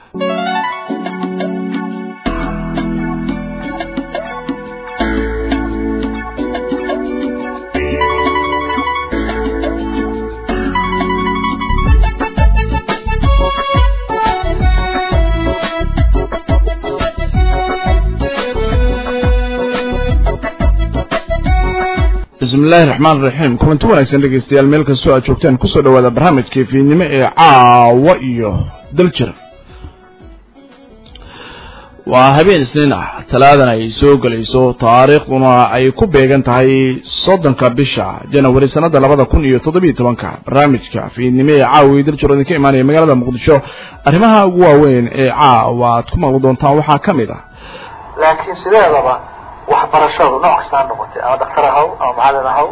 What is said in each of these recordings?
bismi illaahi raxmaan raxiim kulanti wanaagsan dhegeystayaal meel kastoo aad joogtaan kusoo dhawaada barnaamijkii fiidnimo ee caawa iyo daljir waa habeen isniin ah talaadan ay soo gelayso taariikhduna ay ku beegan tahay soddonka bisha janawari sannada labada kun iyo toddobiyo tobanka barnaamijka fiidnimo ee caawa iyo daljir oo idinka imaanaya magaalada muqdisho arrimaha ugu waaweyn ee caawa aad ku maqli doontaan waxaa ka mid ah laakiin sideedaba waxbarashadu nooc kasta ha noqotay ama daktar ahaw ama macalin ahaw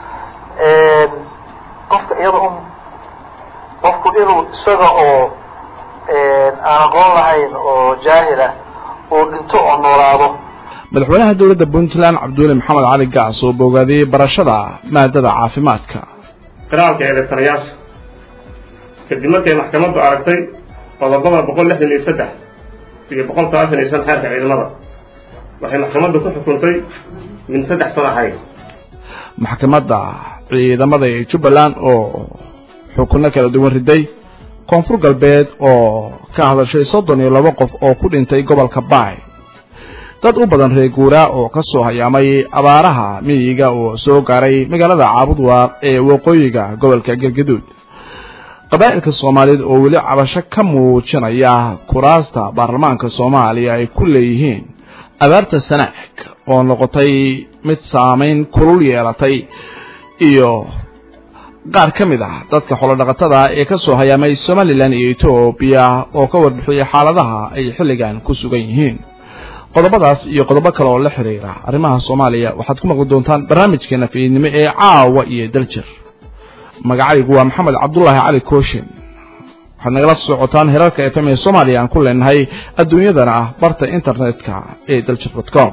qofka iyada un qofku inuu isaga oo aan aqoon lahayn oo jaahilah uu dhinto oo noolaado madaxweynaha dowladda puntland cabdiweli maxamed cali gacs oo bogaadiyey barashada maadada caafimaadka qiraalka eedeysanayaasha kadib markay maxkamaddu aragtay qodobada boqol lixdan iyo saddex iyo boqol sagaashan iyo shan xeerka ciidamada waxay maxkamaddu ku xukuntay min saddex sano ahayd maxkamadda ciidamada ee jubbaland oo xukunno kala duwan riday koonfur galbeed oo ka hadashay soddon iyo laba qof oo ku dhintay gobolka baay dad u badan reer guuraa oo ka soo hayaamay abaaraha miyiga oo soo gaaray magaalada caabudwaaq ee waqooyiga gobolka galgaduud qabaa'ilka soomaaliyeed oo weli cabasho ka muujinaya kuraasta baarlamaanka soomaaliya ay ku leeyihiin abaarta sanaag oo noqotay mid saamayn kulul yeelatay iyo qaar ka mid ah dadka xolodhaqatada ee ka soo hayaamay somalilan iyo etoobiya oo ka warbixiyey xaaladaha ay xilligan ku sugan yihiin qodobadaas iyo qodobo kale oo la xidhiira arrimaha soomaaliya waxaad ku maqli doontaan barnaamijkeena fiidnimo ee caawa iyo daljir magacaygu waa maxamed cabdulaahi cali kooshin waxaad nagala socotaan herarka fm ee soomaaliya aan ku leenahay adduunyadana ah barta internetka ee daljir dot com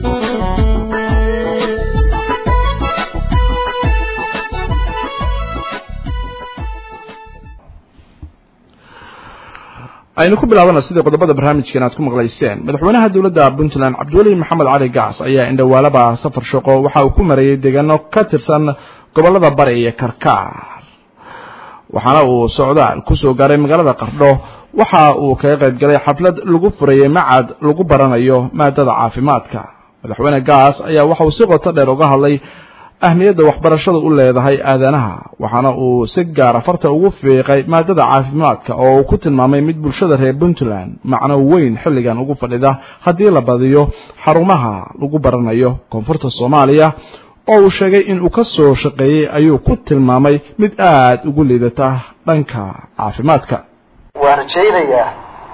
aynu ku bilaabana sidii qodobada barnaamijkan aad ku maqlayseen madaxweynaha dowladda puntland cabdiweli maxamed cali gacs ayaa indhawaalaba safar shaqo waxa uu ku marayey deegaano ka tirsan gobolada bari iyo karkaar waxaana uu socdaal ku soo gaaray magaalada qardho waxa uu kaga qayb galay xaflad lagu furayey macad lagu baranayo maadada caafimaadka madaxweyne gaas ayaa waxa uu si qoto dheer uga hadlay ahmiyadda waxbarashadu u leedahay aadanaha waxaana uu si gaara farta ugu fiiqay maadada caafimaadka oo uu ku tilmaamay mid bulshada reer puntland macno weyn xilligan ugu fadhida haddii la badiyo xarumaha lagu baranayo koonfurta soomaaliya oo uu sheegay in uu ka soo shaqeeyey ayuu ku tilmaamay mid aada ugu liidata dhanka caafimaadka waan rajaynayaa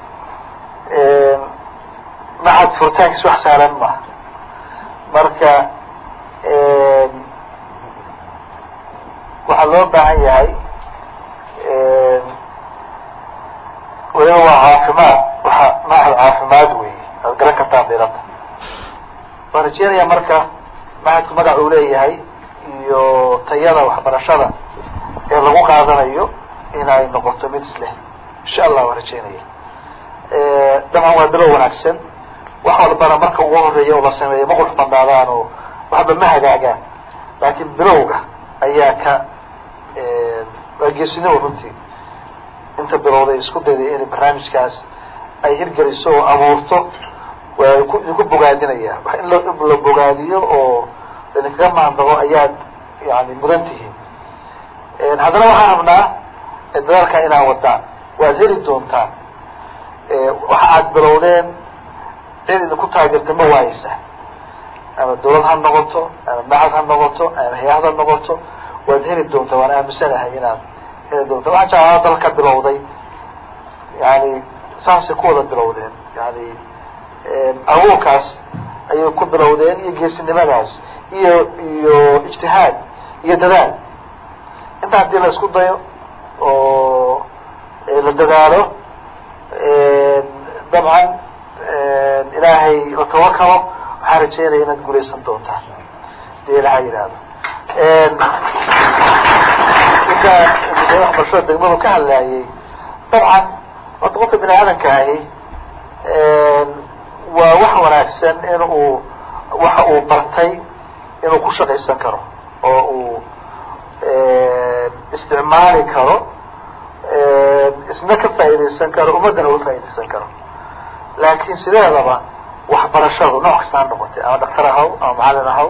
macad furitaankiis wax saalan ma marka waxaa loo baahan yahay weliba waa caafimaad waa macad caafimaad wey aad garan kartaan diranta waan rajeynayaa marka macadku magac uu leeyahay iyo tayada waxbarashada ee lagu qaadanayo inay noqoto mid isleh insha allah waan rajeynaya dabcan waa bilow wanaagsan wax walbana marka ugu horeeya oo la sameeyo ma qurx badnaadaan oo waxba ma hagaagaan laakiin bilowga ayaa ka waa geesinimo runtii inta bilowday isku dayday inay barnaamijkaas ay hirgeliso oo abuurto waa ku idinku bogaadinaya wax in la bogaadiyo oo idinkaga maandabo ayaad yani mudan tihiin haddana waxaan rabnaa dadaalkaa inaa wadaan waad heli doontaan waxa aad bilowdeen cid idinku taageerta ma waayeysa ama dawlad ha noqoto ama macad ha noqoto ama hay-ad ha noqoto waad heli doontaa waan aaminsanahay inaad heli doonta waxa jeclaa dalka bilowday yani saasay ku wada bilowdeen yani abuurkaas ayay ku bilowdeen iyo geesinimadaas iyo iyo ijtihaad iyo dadaal inta haddii la isku dayo oo la dadaalo dabcan ilaahay la tawakalo waxaan rajeynaya inaad guulaysan doontaan dee ilaha yidhaahdo ninka waxbarashada degmadu ka hadlaayey dabcan horta qofka bini aadanka ahi waa wax wanaagsan in uu waxa uu bartay inuu ku shaqaysan karo oo uu isticmaali karo isna ka faa'iidaysan karo ummaddana uga faa'iidaysan karo laakiin sideedaba waxbarashadu nooc kasta ha noqotay ama dhaktar ahaw ama macalin ahaw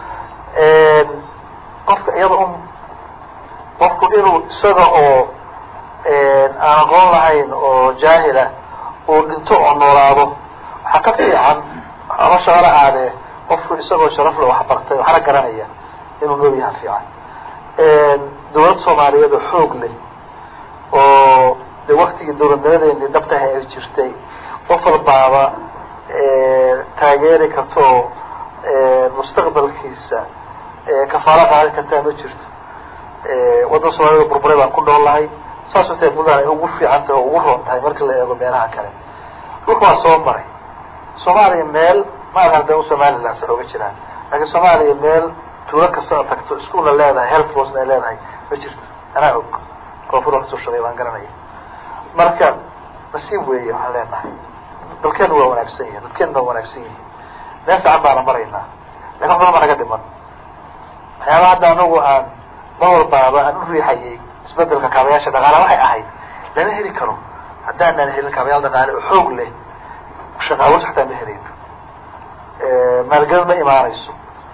qofka iyada un qofku inuu isaga oo aan aqoon lahayn oo jaahila uu dhinto oo noolaado waxaa ka fiican ama shaqala aadee qofku isagoo sharafle waxbartay waxna garanaya inuu nool yaha fiican dawlad soomaaliyeed oo xoog leh oo de waktigii dawladnimadeeni dhabtaha ay jirtay qof walbaaba taageeri karta oo mustaqbalkiisa kafaalo qaadi kartaa ma jirto waddan soomaaliyada burburay baan ku nool lahay saas watee buntland ay ugu fiican tahay oo ugu roon tahay marka la eego meelaha kale dhulka waa soo maray soomaaliya meel ma aha da somaliland sa oga jiraan laakiin soomaaliya meel tuulo kasta oo tagto iskuolna leedahay health bosna ay leedahay ma jirto anaa og koonfur kasoo shaqey baan garanaya marka nasiib weeye waxaan leenahay dalkeenu waa wanaagsan yihin dadkeenu waa wanaagsan yihin meel fiican baana maraynaa lakin wax badan baa naga dhiman waxyaaba hadda anagu aan mar walbaaba aan u riixayay isbedelka kaabayaasha dhaqaala waxay ahayd lama heli karo haddaanaan helin kaabayaal dhaqaale oo xoog leh shaqaawar xataa ma helayno maalgelin ma imaanayso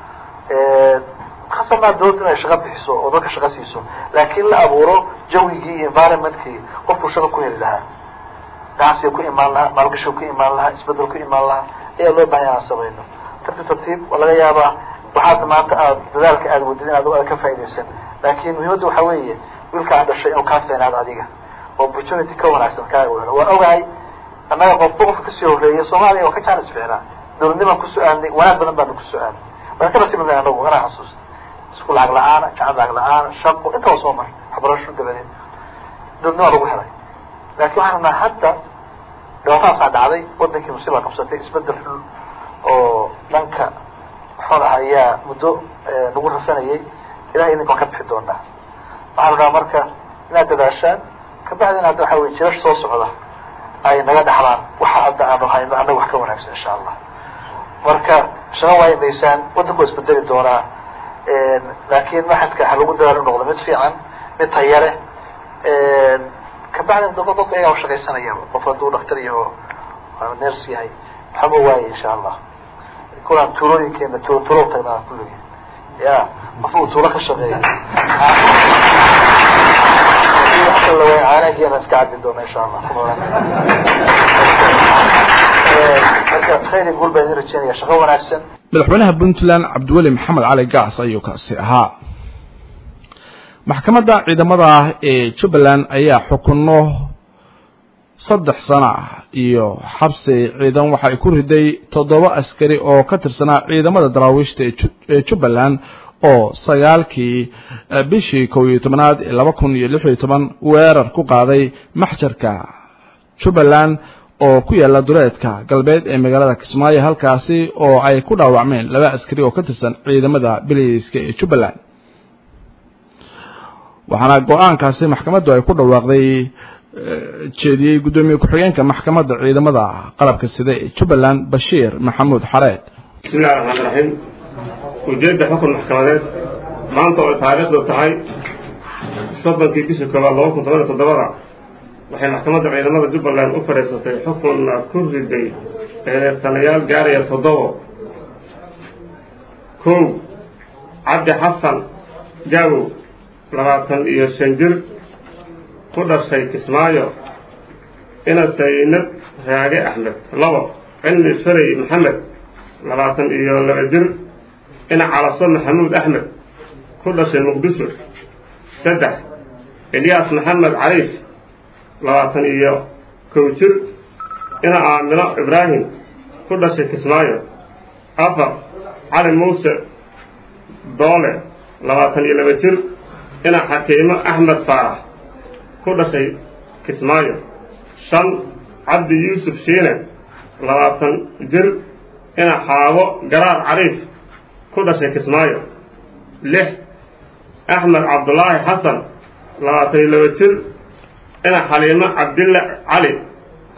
hasanaa dawladda inay shaqa bixiso oo dadka shaqa siiso laakiin la abuuro jawigii iyo environmentkii qofkuu shaqa ku heli lahaa ganacsiga ku imaan lahaa maalgashiga ku imaan lahaa isbedel ku imaan lahaa ayaa loo bahan inaan samayno tartiib tartiib waa laga yaabaa waxaad maanta aad dadaalka aada wadid inaad aad ka faaidaysan laakin muhiimadda waxa weeye wiilka aan dhashay inuu kaa feenaado adiga oo opportunity ka wanaagsan kaaga wehno waan ogahay annaga qofba qofka kasii horeeya soomaaliya waa ka jaanis ficnaa dawladnimaan ku so-aanay wanaag badan baanu ku so-aanay waan ka nasiibnay anagu anaa xasuusta isku lacag la-aana jacad lacag la-aana shaqo intaba soo maray waxbarasho dabadeed dawladnimaa lagu helay laakin waxaan rabnaa hadda dhibaatadaasaa dhacday wadankii musiibaa qabsatay isbedel xun oo dhanka xool ah ayaa muddo nagu rasanayay ilahay idinka waan ka bixi doonaa waxaan rabnaa marka inaad dadaashaan kabacdina hadda waxa wey jirash soo socda ay naga dhaxlaan waxa hadda aanu hayno annaga wax ka wanaagsan insha allah marka shaqa waayi maysaan waddanku waa isbedeli doonaa laakin maxadka ha lagu dadaal u noqdo mid fiican mid tayare kabacdina doko qofka ayagaa ushaqaysanayaba qof hadduu dhaktar yaho ners yahay waxama waaye insha allah kulaan tuulooyinkeena tuulo tuulo tagnaa kulligii ya qof uu tuulo ka shaqeeyo caanageena iska cabi doona insha allah marka khayri guul baan idin rajeynaya shaqo wanaagsan madaxweynaha puntland cabdiweli maxamed cali gaas ayuu kaasi ahaa maxkamadda ciidamada ee jubbaland ayaa xukuno saddex sano ah iyo xabsi ciidan waxa ay ku riday toddoba askari oo ka tirsanaa ciidamada daraawiishta ee jubbaland oo sagaalkii bishii kow iyo tobanaad ee laba kun iyo lix iyo toban weerar ku qaaday maxjarka jubbaland oo ku yaala duleedka galbeed ee magaalada kismaayo halkaasi oo ay ku dhaawacmeen laba askari oo ka tirsan ciidamada biliiska ee jubbaland waxaana go-aankaasi maxkamaddu ay ku dhawaaqday jeediyey guddoomiye ku-xigeenka maxkamadda ciidamada qalabka sida ee jubbaland bashiir maxamuud xareed bismi illahi raxmaan raxiim ujeedda xukun maxkamadeed maanta oo taariikhdu tahay soddonkii bishii koobaad laba kun toban iyo toddobada waxay maxkamadda ciidamada jubbaland u fadhiisatay xukunna ku riday eedeersanayaal gaaraya toddobo kow cabdi xasan gaawow labaatan iyo shan jir ku dhashay kismaayo ina saynad raage axmed labo cilmi farey maxamed labaatan iyo laba jir ina calaso maxamuud axmed ku dhashay muqdisho saddex elyaas maxamed cariif labaatan iyo kow jir ina aamino ibraahim ku dhashay kismaayo afar cali muuse doole labaatan iyo laba jir ina xakiimo axmed faarax ku dhashay kismaayo shan cabdi yuusuf shiine labaatan jir ina xaabo garaar cariif ku dhashay kismaayo lix axmed cabdulaahi xasan labaatan iyo laba jir ina xaliimo cabdille cali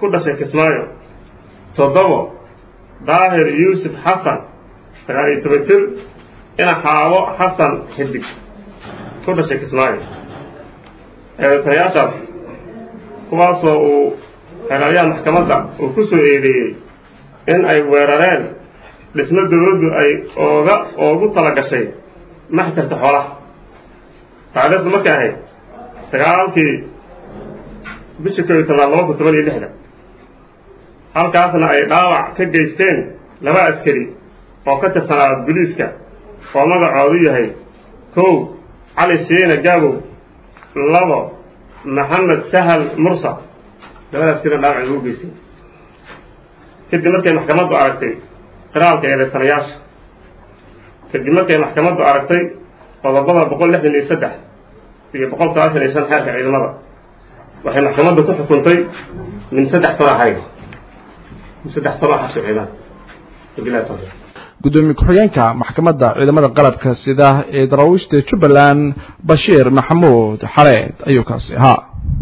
ku dhashay kismaayo toddobo daahir yuusuf xasan sagaal iyo toban jir ina xaabo xasan xidig ku dhashay kismaayo eedeysanayaashaas kuwaasoo uu xeelaalyaha maxkamadda uu ku soo eedeeyey in ay weerareen dhismo dawladdu ay ooga oogu tala gashay maxjarka xoolaha taariikhdu markay ahayd sagaalkii bishii koob iyo tobnaad laba kun toban iyo lixda halkaasna ay dhaawac ka geysteen laba askari oo ka tirsanaa boliiska oo magacoodu yahay kow cali siina gaabow labo maxamed sahal mursa labada askari dhaawac ay ugu geysteen kadib markay maxkamaddu aragtay qiraalka eedeysanayaasha kadib markay maxkamaddu aragtay qodobada boqol lixdan iyo saddex iyo boqol sagaashan iyo shan xeerka ciidamada waxay maxkamaddu ku xukuntay min saddex sano xarig min saddex sano xabsi ciidan wabilahi tawfiiq gudoomiye ku-xigeenka maxkamadda ciidamada qalabka sida ee daraawiishta jubbaland bashiir maxamuud xareed ayuu kaasi ahaa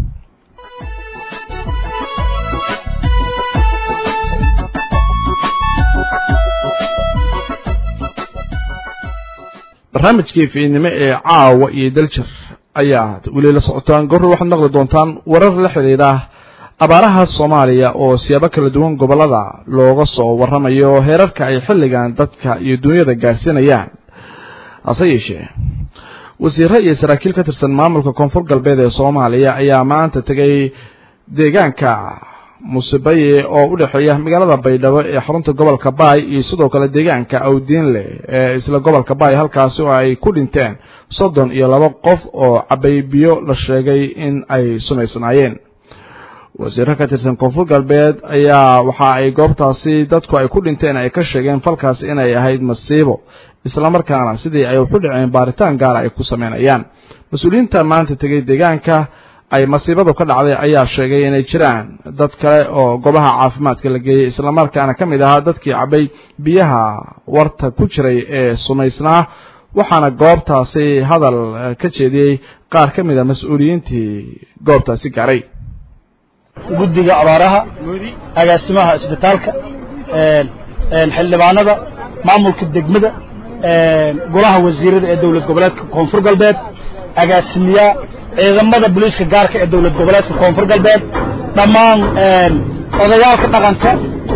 barnaamijkii fiidnimo ee caawa iyo daljir ayaad weli la socotaan goor waxaad maqli doontaan warar la xidhiidha abaaraha soomaaliya oo siyaabo kala duwan gobollada looga soo warramayo heerarka ay xilligan dadka iyo dunyada gaarsiinayaan hase yeeshee wasiirre iyo saraakiil ka tirsan maamulka koonfur galbeed ee soomaaliya ayaa maanta tegay deegaanka musibaye oo u dhexeeya magaalada baydhabo ee xarunta gobolka baay iyo sidoo kale deegaanka awdiinle ee isla gobolka baay halkaasi oo ay ku dhinteen soddon iyo laba qof oo cabay biyo la sheegay in ay sumaysnaayeen wasiirro ka tirsan koonfur galbeed ayaa waxa ay goobtaasi dadku ay ku dhinteen ay ka sheegeen falkaasi inay ahayd masiibo islamarkaana sidii ay waxu dhaceen baaritaan gaara ay ku samaynayaan mas-uuliyiinta maanta tegay deegaanka ay masiibadu ka dhacday ayaa sheegay inay jiraan dad kale oo goobaha caafimaadka la geeyey islamarkaana ka mid ahaa dadkii cabay biyaha warta ku jiray ee sumaysnaa waxaana goobtaasi hadal ka jeediyey qaar ka mid a mas-uuliyiintii goobtaasi gaaray guddiga abaaraha agaasimaha isbitaalka xildhibaanada maamulka degmada golaha wasiirada ee dowlad goboleedka koonfur galbeed agaasimiyaa ciidamada booliiska gaarka ee dowlad goboleedka koonfur galbeed dhammaan odayaalka dhaqanka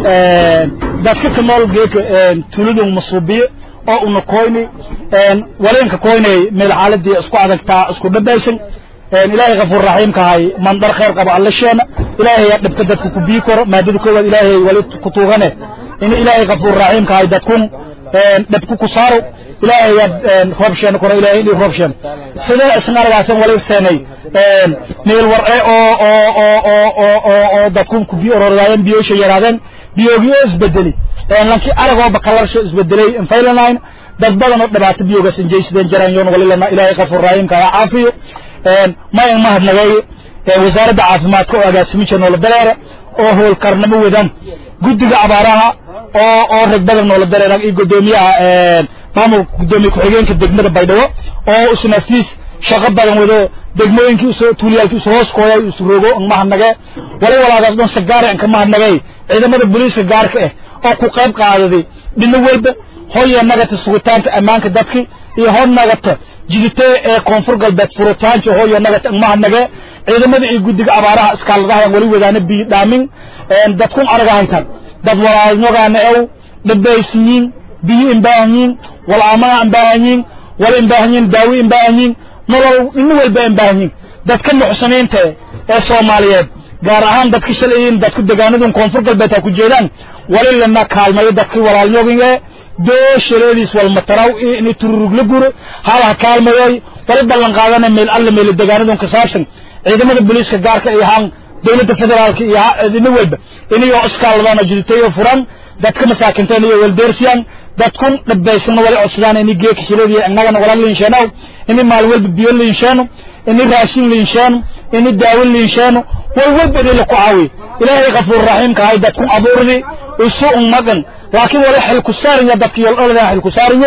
dadka ka nool geeka tuuladun masuubiye oo una koyni waleenka koynay meel xaaladii isku adagtaa isku dhabaysan ilaahay kafuur raxiimkahay mandar khayr qaba alla sheena ilaahay yaa dhibka dadka ku bii koro maadada koowaad ilaahay wali ku tuugane in ilaahay kafuur raxiimkahay dadkun dhibku ku saaro ilaahay yaa roob sheena koro ilaahay inii roob sheena sidee isna aragaasan wali seenay meel warce oo oo oo oo oo oo oo dadkun ku bii ororadaayeen biyoosha yaraadeen biyoogii oo isbedeli lankii aragooba kalarsho isbedelay infaylanine dad badan oo dhibaato biyoogaas injaysadeen jaraan yoon wali lana ilaahay kafuur raxiimkahay caafiyo mayan mahadnagay wasaaradda caafimaadka oo agaasimicha noola dareera oo howlkarnimo wadaan guddiga abaaraha oo oo rag badan noola dareera iyo guddoomiyaha maamulka guddoomiye ku-xigeenka degmada baydhabo oo isnaftiis shaqo badan wado degmooyinkii usoo tuuliyaalkii usu hoos kooyay isu rogo ang mahadnagee wali walaagaas dhan sagaare an ka mahadnagay ciidamada booliiska gaarka ah oo ku qayb qaadaday dhino walba hoya nagata sugitaanka ammaanka dadki iyo hor nagata jiditee ee koonfur galbeed furitaanka hoya nagata mahadnagee ciidamada iyo guddiga abaaraha iskaaladaha wali wadaana biyo dhaamin dadkun araga haytan dad walaalnogaana ew dhabaysiyiin biyo imbaahanyiin walaamana imbaahanyiin wala imbaahanyiin daawi imbaahanyiin nolol ino walba imbaahanyiin dadka nuxsaniinta ee soomaaliyeed gaar ahaan dadka shalayin dadku degaanadun koonfur galbeed ha ku jeedaan wali lana kaalmayo dadkii walaalnyoginee dooshaleediis walmataraw in tururug la guro halaha kaalmayoy wali ballan qaadana meel alla meel degaanadun ka saabsan ciidamada booliiska gaarka iyo haan dowladda federaalka iyo ina walba inayoo iskaaladaan jiditayo furan dadka masaakinteen iyo waldeersiyaan dadkun dhabaysana wali codsadaan ini geeka shileediya innagana wala liinsheenow ini maalin walba biyo liinsheeno ini raashin liinsheeno ini daawo liinsheeno wal walba inay la ku caawiyo ilaahay kafuur raxiimka ahay dadkun abuurdi isu un magan laakiin wali xil ku saarinya dadka yoldholadan xil ku saarinya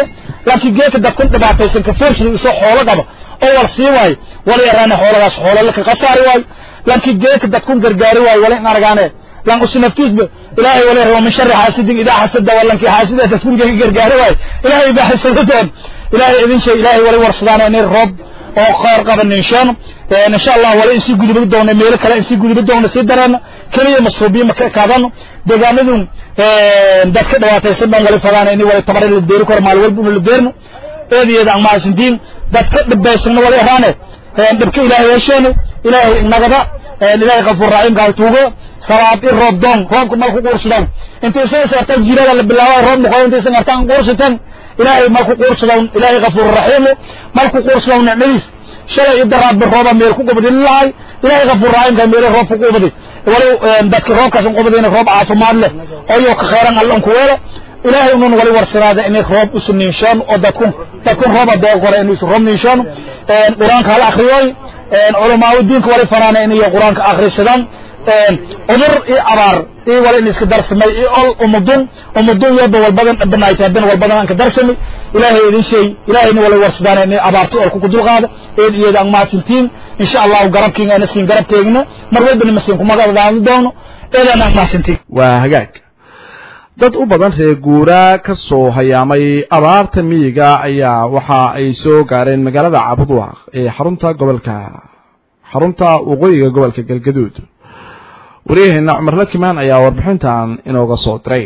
laakiin geedka dadkun dhibaataysan ka foorsida isoo xoolo qaba oo war sii waayo wala yaraane xooladaas xoolo laka qasaari waayo laakiin geedka dadkun gargaari waayo wala in aragaane lan usi naftiisba ilaahay wala rabo min shari xaasidin idaa xasada walankii xaasida dadkun gargaari waayo ilaahay baa xasada doon ilaahay idin shay ilaahay wala warsadaana inay roob oo qaar qaba ninshaan insha allah wala in sii gudubi doona meelo kale in sii gudubi doona sii dareena keliya masruubiye ma kaadano deegaanadun dadka dhibaataysan dhan wali fadaana in wala tabar la deeri karo maal walba la deerno eedeeda aan maasintiin dadka dhibaysanna wala yaraane dhibka ilaahay yeesheeno ilaahay nagada ilaahay qafuur raxiim kaa tuugo salaad i roob doon roobka malku quursadaan inta isaga saartaan jirada la bilaabaa roob noqo inta isaga artaan quursataan ilaahay malku quursadaan ilaahay qafuur raxiim malku quursadaan nicmadiis shalay ida raabbi rooba meel ku qubadin lahay ilaahay qafuur raxiim kaa meel roob ku qubadi wali dadka roobkaas qubadina roob caafimaad leh oo yo ka khayran allan ku weelo ilaahay unun wali warsiraada inay roob isu niinshaan oo dadkun dadkun rooba dee kore inuu isu roob niinshaan qur-aanka hala akriyooy culamaau diinka wali fanaana inay qur-aanka akhrisadaan cudur iyo abaar iyo wala in iska darsamay iyo ol umudun umudun yoba walbadan banaayta haddana walbadan aan ka darsamay ilaahay idin sheey ilaahayna wala warsadaan inay abaarta olku ku dulqaado eed iyada aan mahadsantiin insha allahu garabkiina ana siin garabkeegna mar walbana masiin kumagadaani doono eedaan aan mahadsantiin waa hagaag dad u badan reer guuraa ka soo hayaamay abaarta miyiga ayaa waxa ay soo gaareen magaalada cabudwaaq ee xarunta gobolka xarunta waqooyiga gobolka galgaduud waryaheena cumar lakimaan ayaa warbixintan inooga soo diray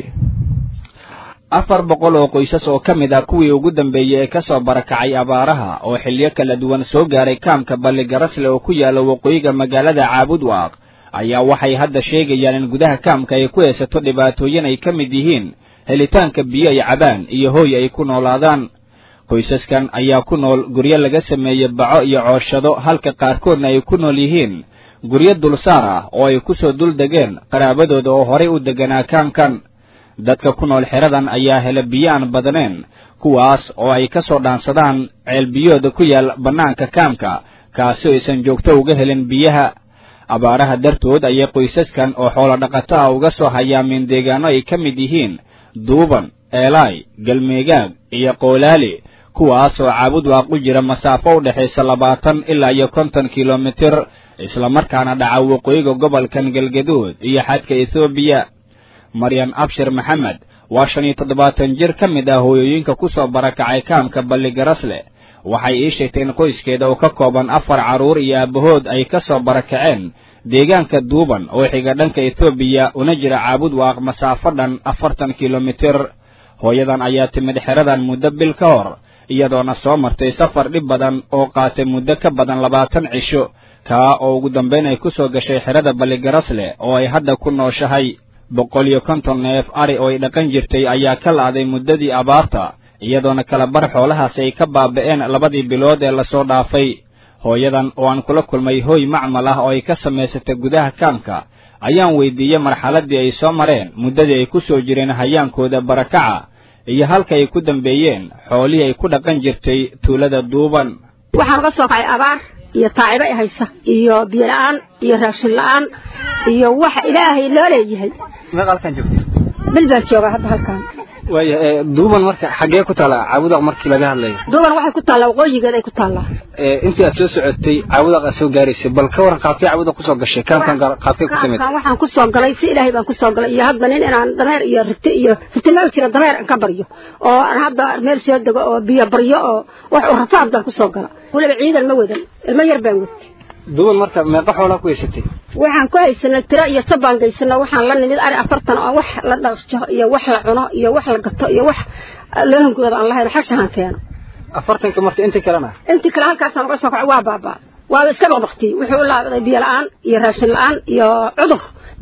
afar boqol oo qoysas oo ka mid ah kuwii ugu dambeeyey ee ka soo barakacay abaaraha oo xilliyo kala duwan soo gaaray kaamka balligarasle oo ku yaalla waqooyiga magaalada caabudwaaq ayaa waxay hadda sheegayaan in gudaha kaamka ay ku haysato dhibaatooyin ay ka mid yihiin helitaanka biyo ay cabaan iyo hooy ay ku noolaadaan qoysaskan ayaa ku nool guryo laga sameeyey baco iyo cooshado halka qaarkoodna ay ku nool yihiin guryo dulsaar ah oo ay ku soo dul degeen qaraabadooda oo horay u deganaa kaamkan dadka ku nool xeradan ayaa hela biyo aan badneen kuwaas oo ay ka soo dhaansadaan ceelbiyooda ku yaal bannaanka kaamka kaasi oo aysan joogto uga helin biyaha abaaraha dartood ayay qoysaskan oo xoolo dhaqato ah uga soo hayaameen deegaano ay ka mid yihiin duuban eelaay galmeegaag iyo qoolaali kuwaas oo caabudwaaq u jira masaafo u dhexaysa labaatan ilaa iyo konton kilomitir islamarkaana dhaca waqooyiga gobolkan galgaduud iyo xadka ethoobiya maryan abshir maxamed waa shan iyo toddobaatan jir ka mid ah hooyooyinka ku soo barakacay kaamka balligarasle waxay ii sheegtay in qoyskeeda oo ka kooban afar carruur iyo aabahood ay ka soo barakaceen deegaanka duuban oo xiga dhanka ethoobiya una jira caabud waaq masaafo dhan afartan kilomitir hooyadan ayaa timid xeradan muddo bil ka hor iyadoona soo martay safar dhib badan oo qaatay muddo ka badan labaatan cisho kaa oo ugu dambayn ay ku soo gashay xerada balligarasle oo ay hadda ku nooshahay boqol iyo konton neef ari oo ay dhaqan jirtay ayaa ka la'day muddadii abaarta iyadoona kala bar xoolahaasi ay ka baaba'een labadii bilood ee lasoo dhaafay hooyadan oo aan kula kulmay hooy macmal ah oo ay ka samaysatay gudaha kaamka ayaan weydiiyey marxaladdii ay soo mareen muddadii ay ku soo jireen hayaankooda barakaca iyo halka ay ku dambeeyeen xoolihii ay ku dhaqan jirtay tuulada duuban waxaan uga soo kacay abaar iyo taacibo i haysa iyo biyo la-aan iyo raashin la-aan iyo waxa ilaahay loo leeyahay meeq halkan joogta bil baan joogaa hadda halkan waaya duuban marka xaggee ku taallaa caabudaq markii laga hadlayo duuban waxay ku taallaa waqooyigeed ay ku taallaa intii aad soo socotay caabudaq aad soo gaaraysay bal ka waran qaabkee caabudaq kusoo gashay kaamkan qaabkee ku timid kaamkan waxaan ku soo galay si ilaahay baan ku soo galay iyo hadba nin inaan dameer iyo rite iyo rite meel jira dameer aan ka baryo oo aan hadda meel soo dego oo biyo baryo oo wax u rafaad baan ku soo gala weliba ciidan ma wadan ilmo yar baan watay duuban marka meeqa xoolaa ku haysatay waxaan ku haysanay tiro iyo sabaan gaysano waxaan la nimid ari afartan oo wax la dhaqjo iyo wax la cuno iyo wax la gato iyo wax loo hangooda aan lahayn xashahan keeno afartanka marka intii kalena intii kale halkaasaan uga soo kacay waa baabaa waaba iska baqbaqtiyey wuxuu u laabaday biyo la-aan iyo raashin la-aan iyo cudur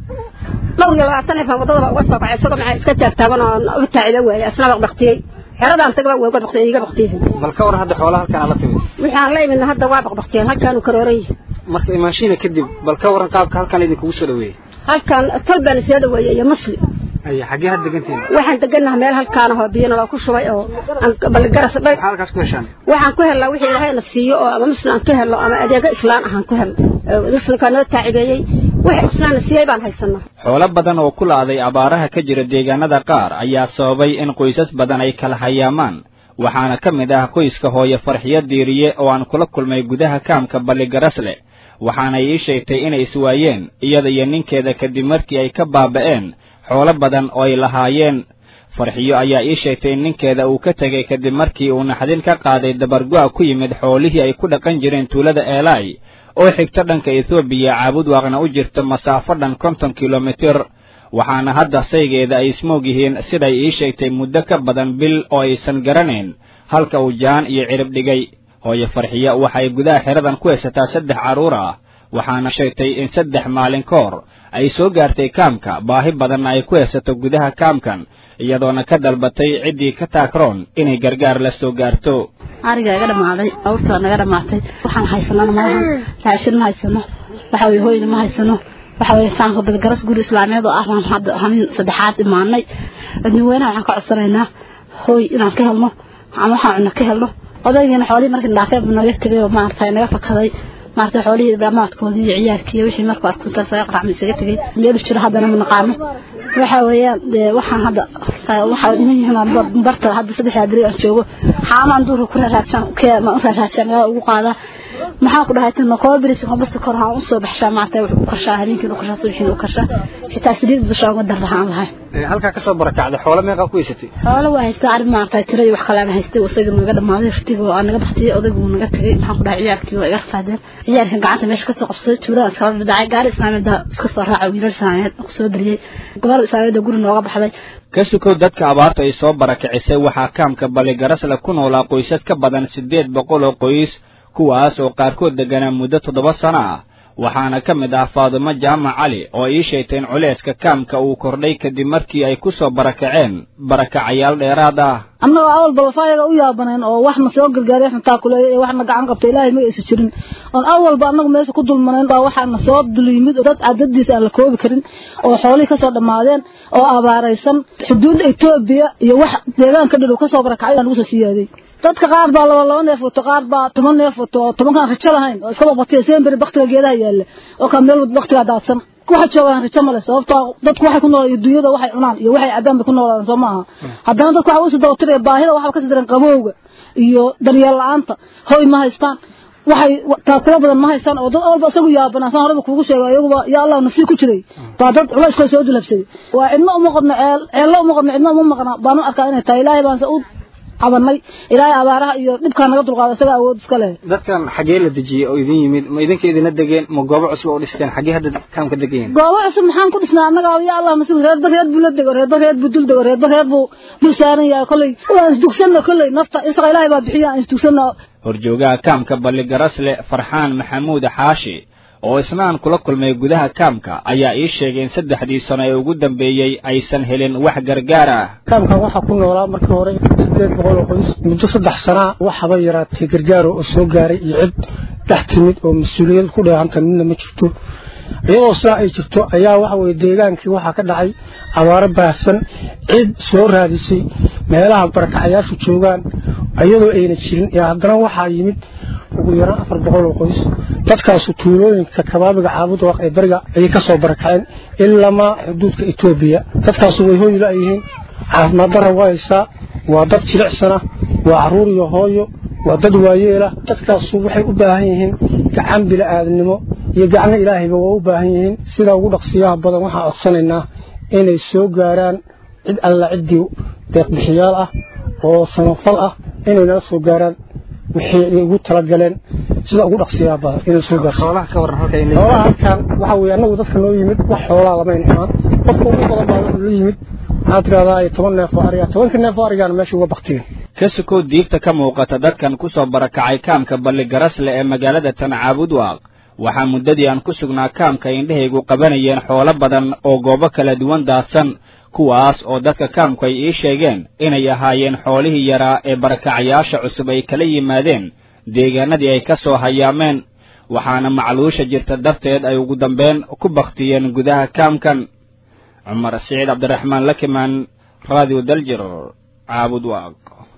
dhowr iyo labaatan neefaan waddadaba uga soo kacay isagoo maxaa iska taagtaagan oo u taaciba waayey asna baqbaqtiyey xeradaan tagaba waa uga baqtiyey iga baqtiyey bal ka waran hadda xoolaha halkaan la timid waxaan la imidna hadda waa baqbaqtiyeen halkaanu karooran yihi marka imaanshiina kadib bal ka waran qaabka halkaan idinkugu soo dhaweeyey halkan tol baana soo dhaweeyey iyo muslim aya xaggee had degantihin waxaan degannaha meel halkaan ahoo biyo naloo ku shubay oo balgaras maxaa halkaas ku heshaan waxaan ku helnaa wixii ilaahayna siiyo oo ama muslim aan ka helno ama adeego islaan ahaan ku helno muslimkaa noo taacibeeyey wix islaamna siiyey baan haysanaa xoolo badan oo ku la'day abaaraha ka jira deegaanada qaar ayaa sababay in qoysas badan ay kala hayaamaan waxaana ka mid ah qoyska hooye farxiyo diiriye oo aan kula kulmay gudaha kaamka balligarasle waxaanay ii sheegtay inay iswaayeen iyada iyo ninkeeda kadib markii ay ka baaba'een xoolo badan oo ay lahaayeen farxiyo ayaa ii sheegtay in ninkeeda uu ka tegay kadib markii uu naxdin ka qaaday dabargo'a ku yimid xoolihii ay ku dhaqan jireen tuulada eelaay oo xigta dhanka ethoobiya caabud waaqna u jirta masaafo dhan konton kilomitir waxaana hadda saygeeda ay ismoog yihiin siday ii sheegtay muddo ka badan bil oo aysan garanayn halka uu jaan iyo cirib dhigay hooye farxiyo waxay gudaha xeradan ku haysataa saddex carruur ah waxaana sheegtay in saddex maalin ka hor ay soo gaartay kaamka baahi badanna ay ku haysato gudaha kaamkan iyadoona ka dalbatay ciddii ka taakroon inay gargaar la soo gaarto ariga iga dhamaaday awrtaa naga dhamaatay waxaan haysanana malahan raashin ma haysano waxa weye hoyna ma haysano waxa weye faanka badgaras guri islaameed oo ah baan hadda hanin saddexaad imaanay dadweynaha waxaan ka codsanaynaa hooy inaan ka helno ama waxaan cunno ka helno odaygiina xoolihii markii dhaafeen buu naga tegay oo maaragtay naga fakaday maaragtay xoolihii dhamaadkoodii iyo ciyaarkii iyo wixii markuu arko intaas aga qaracma isaga tegay meel jiro haddana ma naqaano waxa weeyaan dee waxaan hadda waxaa dhiman yihiin barta hadda saddexdaa beri aan joogo xaamaan duurka ku raaraajaan ma u raaraajaan gaa ugu qaadaa maxaan ku dhahay tino kooba beris kobasta kor haan u soo baxshaa maaragtay wuxuu u karshaa habeenkiin u karshaa subaxiin u karshaa xitaa saliid dushaan uga darrahaan lahay halkaa kasoo barakacday xoolo meeqaa ku haysatay xoolo waa haystaa arrin maaragtay tiro iyo wax kale aan haystay isaga naga dhamaaday rtiga oo aan naga baktiyey odaygu wuu naga tegay maxaan ku dhahay ciyaarkii waa iga rafaadeen ciyaarkan gacanta meesha kasoo qabsaday tuuladaan iskala dhadhacay gaari islaameedda iska soo raaca wiilal islaameed kusoo dariyey gobol islaameedda guri nooga baxday ka sukow dadka abaarta ay soo barakicisay waxaa kaamka balligarasle ku noolaa qoysas ka badan siddeed boqol oo qoys kuwaas oo qaarkood degganaa muddo toddoba sano ah waxaana ka mid ah faadumo jaamac cali oo ii sheegtay in culayska kaamka uu kordhay kadib markii ay ku soo barakaceen barakacayaal dheeraad ah annagoo awal balafaayaga u yaabanayn oo waxna soo gargaaray waxna taakuleeya ee waxna gacan qabta ilaahay ma aysan jirin oon awalba annagu meesha ku dulmanayn baa waxaana soo dul yimid oo dad cadadiisa aan la koobi karin oo xoolihii kasoo dhammaadeen oo abaaraysan xuduudda etoobiya iyo wax deegaanka dhidhow kasoo barakacay aan lagu soo siyaaday dadka qaar baa laba laba neef wato qaar baa toban neef wato oo tobankaan rajo lahayn oo iska baqbaqtiya seenberi baktiga geedaha yaalla oo kaa meel baktigaa daadsan waxa joogaan rajo male sababtoo dadku waxay ku nool dunyada waxay cunaan iyo waxay cabaan bay ku noolaadaan soo maaha haddana dadku waxa usii dabatiraya baahida waxba kasii daran qabowga iyo daryeel la-aanta hoy ma haystaan waxay taakula badan ma haystaan oo dad walba isagu yaabanaa saan horeba kuugu sheego iyaguba yaa allah nafsii ku jiray baa dad culayskoo soo dulhabsaday waa cidna uma qodno ceel ceello uma qodno cidna uma maqna baanu arkaa inay tahay ilaahay baanse u cabanay ilaahay abaaraha iyo dhibkaa naga dulqaado isaga awood iska leh dadkan xaggee la dejiyey oo idin yimid ma idinka idina degeen ma goobo cusub oo dhisteen xaggee hadda kaamka degayen goobo cusub maxaan ku dhisnaa annaga ya allah nasiib reerba reer buu la dego reerba reer buu dul dego reerba reer buu dul saaran yahay kolley waan isdugsanna kolley nafta isaga ilaahay baa bixiya aan isdugsanna horjoogaha kaamka balligarasle farxaan maxamuud xaashi oo isnaan kula kulmay gudaha kaamka ayaa ii sheegay in saddexdii sano ee ugu dambeeyey aysan helin wax gargaar ah kaamkan waxaa ku noolaa markii hore sideed boqol oo qoys muddo saddex sanaa waxaba yaraatay gargaaro oo soo gaaray iyo cid dhex timid oo mas-uuliyad ku dheehanta midna ma jirto iyadoo sidaa ay jirto ayaa waxa weye deegaankii waxaa ka dhacay abaaro baahsan cid soo raadisay meelaha barakacayaashu joogaan iyadoo ayna jirin ee haddana waxaa yimid ugu yaraan afar boqol oo qoys dadkaasu tuulooyinka kabaabiga caabud waaq ee beriga ayay ka soo barakaceen ilamaa xuduudka etoobiya dadkaasu way hooy la-yihiin caafimaad darra waa haysaa waa dad jilicsana waa carruur iyo hooyo waa dad waayeela dadkaasu waxay u baahan yihiin gacan bila'aadnimo iyo gacno ilaahayba waa u baahan yihiin sida ugu dhaqsiyaha badan waxaan codsanaynaa inay soo gaaraan cid alla ciddii deeqbixiyaal ah oo samafal ah inay nala soo gaaraan wixii ay ugu talagaleen sida ugu dhaqsiyaha badan inay soo gaarto xoolaha ka waran halka xoolaha halkan waxa weeye annagu dadka noo yimid wax xoolaha lama inxaan qofka ugu badan baa wuxuu la yimid waxaad tidhahdaa toban neef oo ariga tobanka neef oo arigaana meesha uga baktigeen ka sukow diigta ka muuqata dadkan ku soo barakacay kaamka balligarasle ee magaalada tancaabud waaq waxaa muddadii aan ku sugnaa kaamka indhahaygu qabanayeen xoolo badan oo goobo kala duwan daadsan kuwaas oo dadka kaamku ay ii sheegeen inay ahaayeen xoolihii yaraa ee barakacayaasha cusub ay kala yimaadeen deegaanadii ay ka soo hayaameen waxaana macluusha jirta darteed ay ugu dambeyn ku baktiyeen gudaha kaamkan cumar siciid cabdiraxmaan lakimaan radio daljir caabud waaq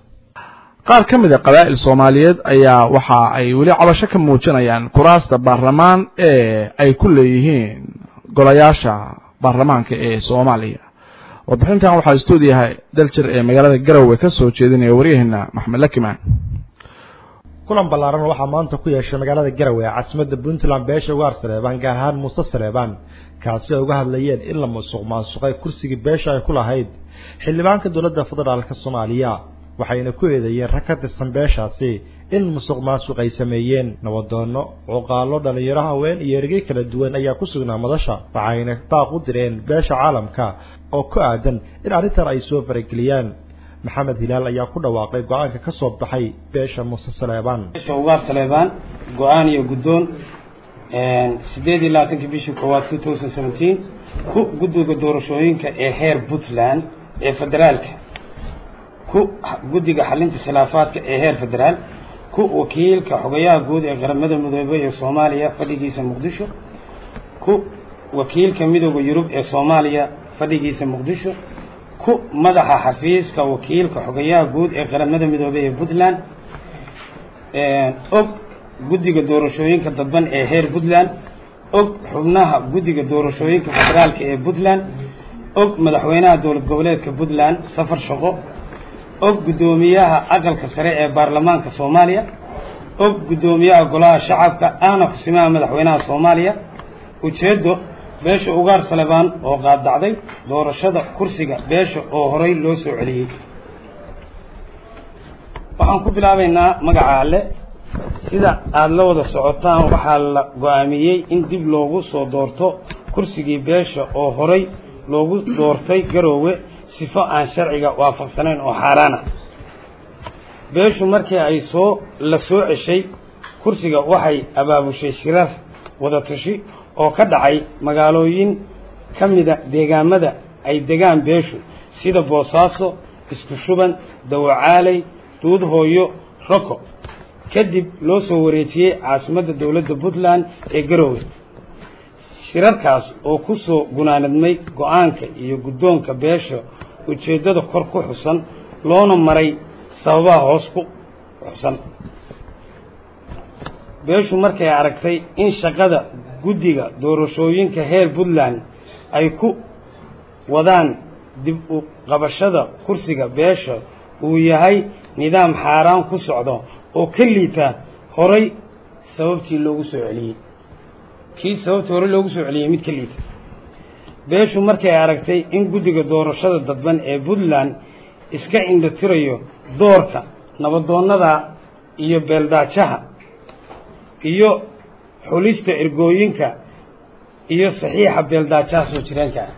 qaar ka mid a qabaa'il soomaaliyeed ayaa waxa ay weli cabasho ka muujinayaan kuraasta baarlamaan ee ay ku leeyihiin golayaasha baarlamaanka ee soomaaliya warbixintan waxaa stuudiyaha daljir ee magaalada garowe ka soo jeedinaya waryaheena maxmed lakimaan kulan ballaaran waxaa maanta ku yeeshay magaalada garowe caasimadda puntland beesha ugaar saleebaan gaar ahaan muuse saleebaan kaasi ay uga hadlayeen in la musuq maasuqay kursigii beesha ay ku lahayd xildhibaanka dowladda federaalka soomaaliya waxayna ku eedeeyeen rag ka tirsan beeshaasi in musuq maasuq ay sameeyeen nabadoono cuqaalo dhallinyaro haween iyo ergey kala duwan ayaa ku sugnaa madasha waxayna baaq u direen beesha caalamka oo ku aadan in arrintan ay soo farageliyaan maxamed hilaal ayaa ku dhawaaqay go-aanka ka soo baxay beesha muuse saleebaan beesha ugaar saleebaan go-aan iyo guddoon sideed iyo labaatankii bishii koowaad two thousand seventeen ku guddiga doorashooyinka ee heer puntland ee federaalka ku guddiga xalinta khilaafaadka ee heer federaal ku wakiilka xogayaha guud ee qaramada midoobey ee soomaaliya fadhigiisa muqdisho ku wakiilka midooda yurub ee soomaaliya fadhigiisa muqdisho ku madaxa xafiiska wakiilka xogayaha guud ee qaramada midoobey ee puntland og guddiga doorashooyinka dadban ee heer puntland og xubnaha guddiga doorashooyinka federaalka ee puntland og madaxweynaha dowlad goboleedka puntland safar shaqo og guddoomiyaha aqalka sare ee baarlamaanka soomaaliya og guddoomiyaha golaha shacabka ahna kusimaha madaxweynaha soomaaliya ujeeddo beesha ugaar salebaan oo qaadacday doorashada kursiga beesha oo horay loo soo celiyey waxaan ku bilaabaynaa magaca alle sida aada la wada socotaan waxaa la go-aamiyey in dib loogu soo doorto kursigii beesha oo horay loogu doortay garoowe sifo aan sharciga waafaqsanayn oo xaaraan ah beeshu markii ay soo la soo ceshay kursiga waxay abaabushay shirar wada tashi oo ka dhacay magaalooyin ka mida deegaamada ay degaan beeshu sida boosaaso isku shuban dawacaaley duudhooyo roko kadib loo soo wareejiyey caasimadda dowladda puntland ee garoowe shirarkaas oo ku soo gunaanadmay go-aanka iyo guddoonka beesha ujeeddada kor ku xusan loona maray sababaha hoos ku xusan beeshu markay aragtay in shaqada guddiga doorashooyinka heer puntland ay ku wadaan dib u qabashada kursiga beesha uu yahay nidaam xaaraan ku socdo oo ka liita horay sababtii loogu soo celiyey kii sababtii horey loogu soo celiyey mid ka liita beeshu markay aragtay in guddiga doorashada dadban ee puntland iska indhatirayo doorka nabadoonnada iyo beeldaajaha iyo xulista ergooyinka iyo saxiixa beeldaajaha soo jireenka ah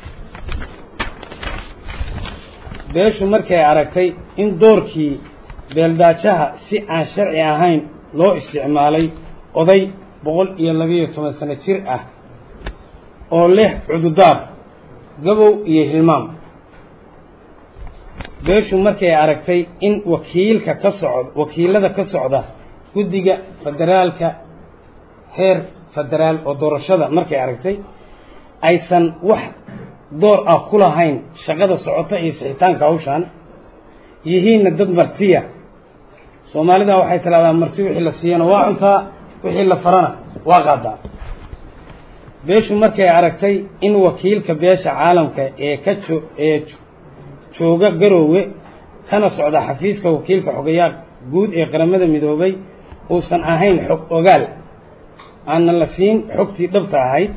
beeshu markay aragtay in doorkii beeldaajaha si aan sharci ahayn loo isticmaalay oday boqol iyo labiiyo toban sano jir ah oo leh cududaar gabow iyo hilmaam beeshu markay aragtay in wakiilka ka socda wakiilada ka socda guddiga federaalka heer federaal oo doorashada markay aragtay aysan wax door ah ku lahayn shaqada socota iyo sixitaanka hawshan yihiinna dad martiya soomaalida waxay tidhahdaa marti wixii la siiyana waa cuntaa wixii la farana waa qaadaa beeshu markay aragtay in wakiilka beesha caalamka ee ka jo ee jooga garoowe kana socda xafiiska wakiilka xogayaa guud ee qaramada midoobay uusan ahayn xog ogaal aanna la siin xogtii dhabta ahayd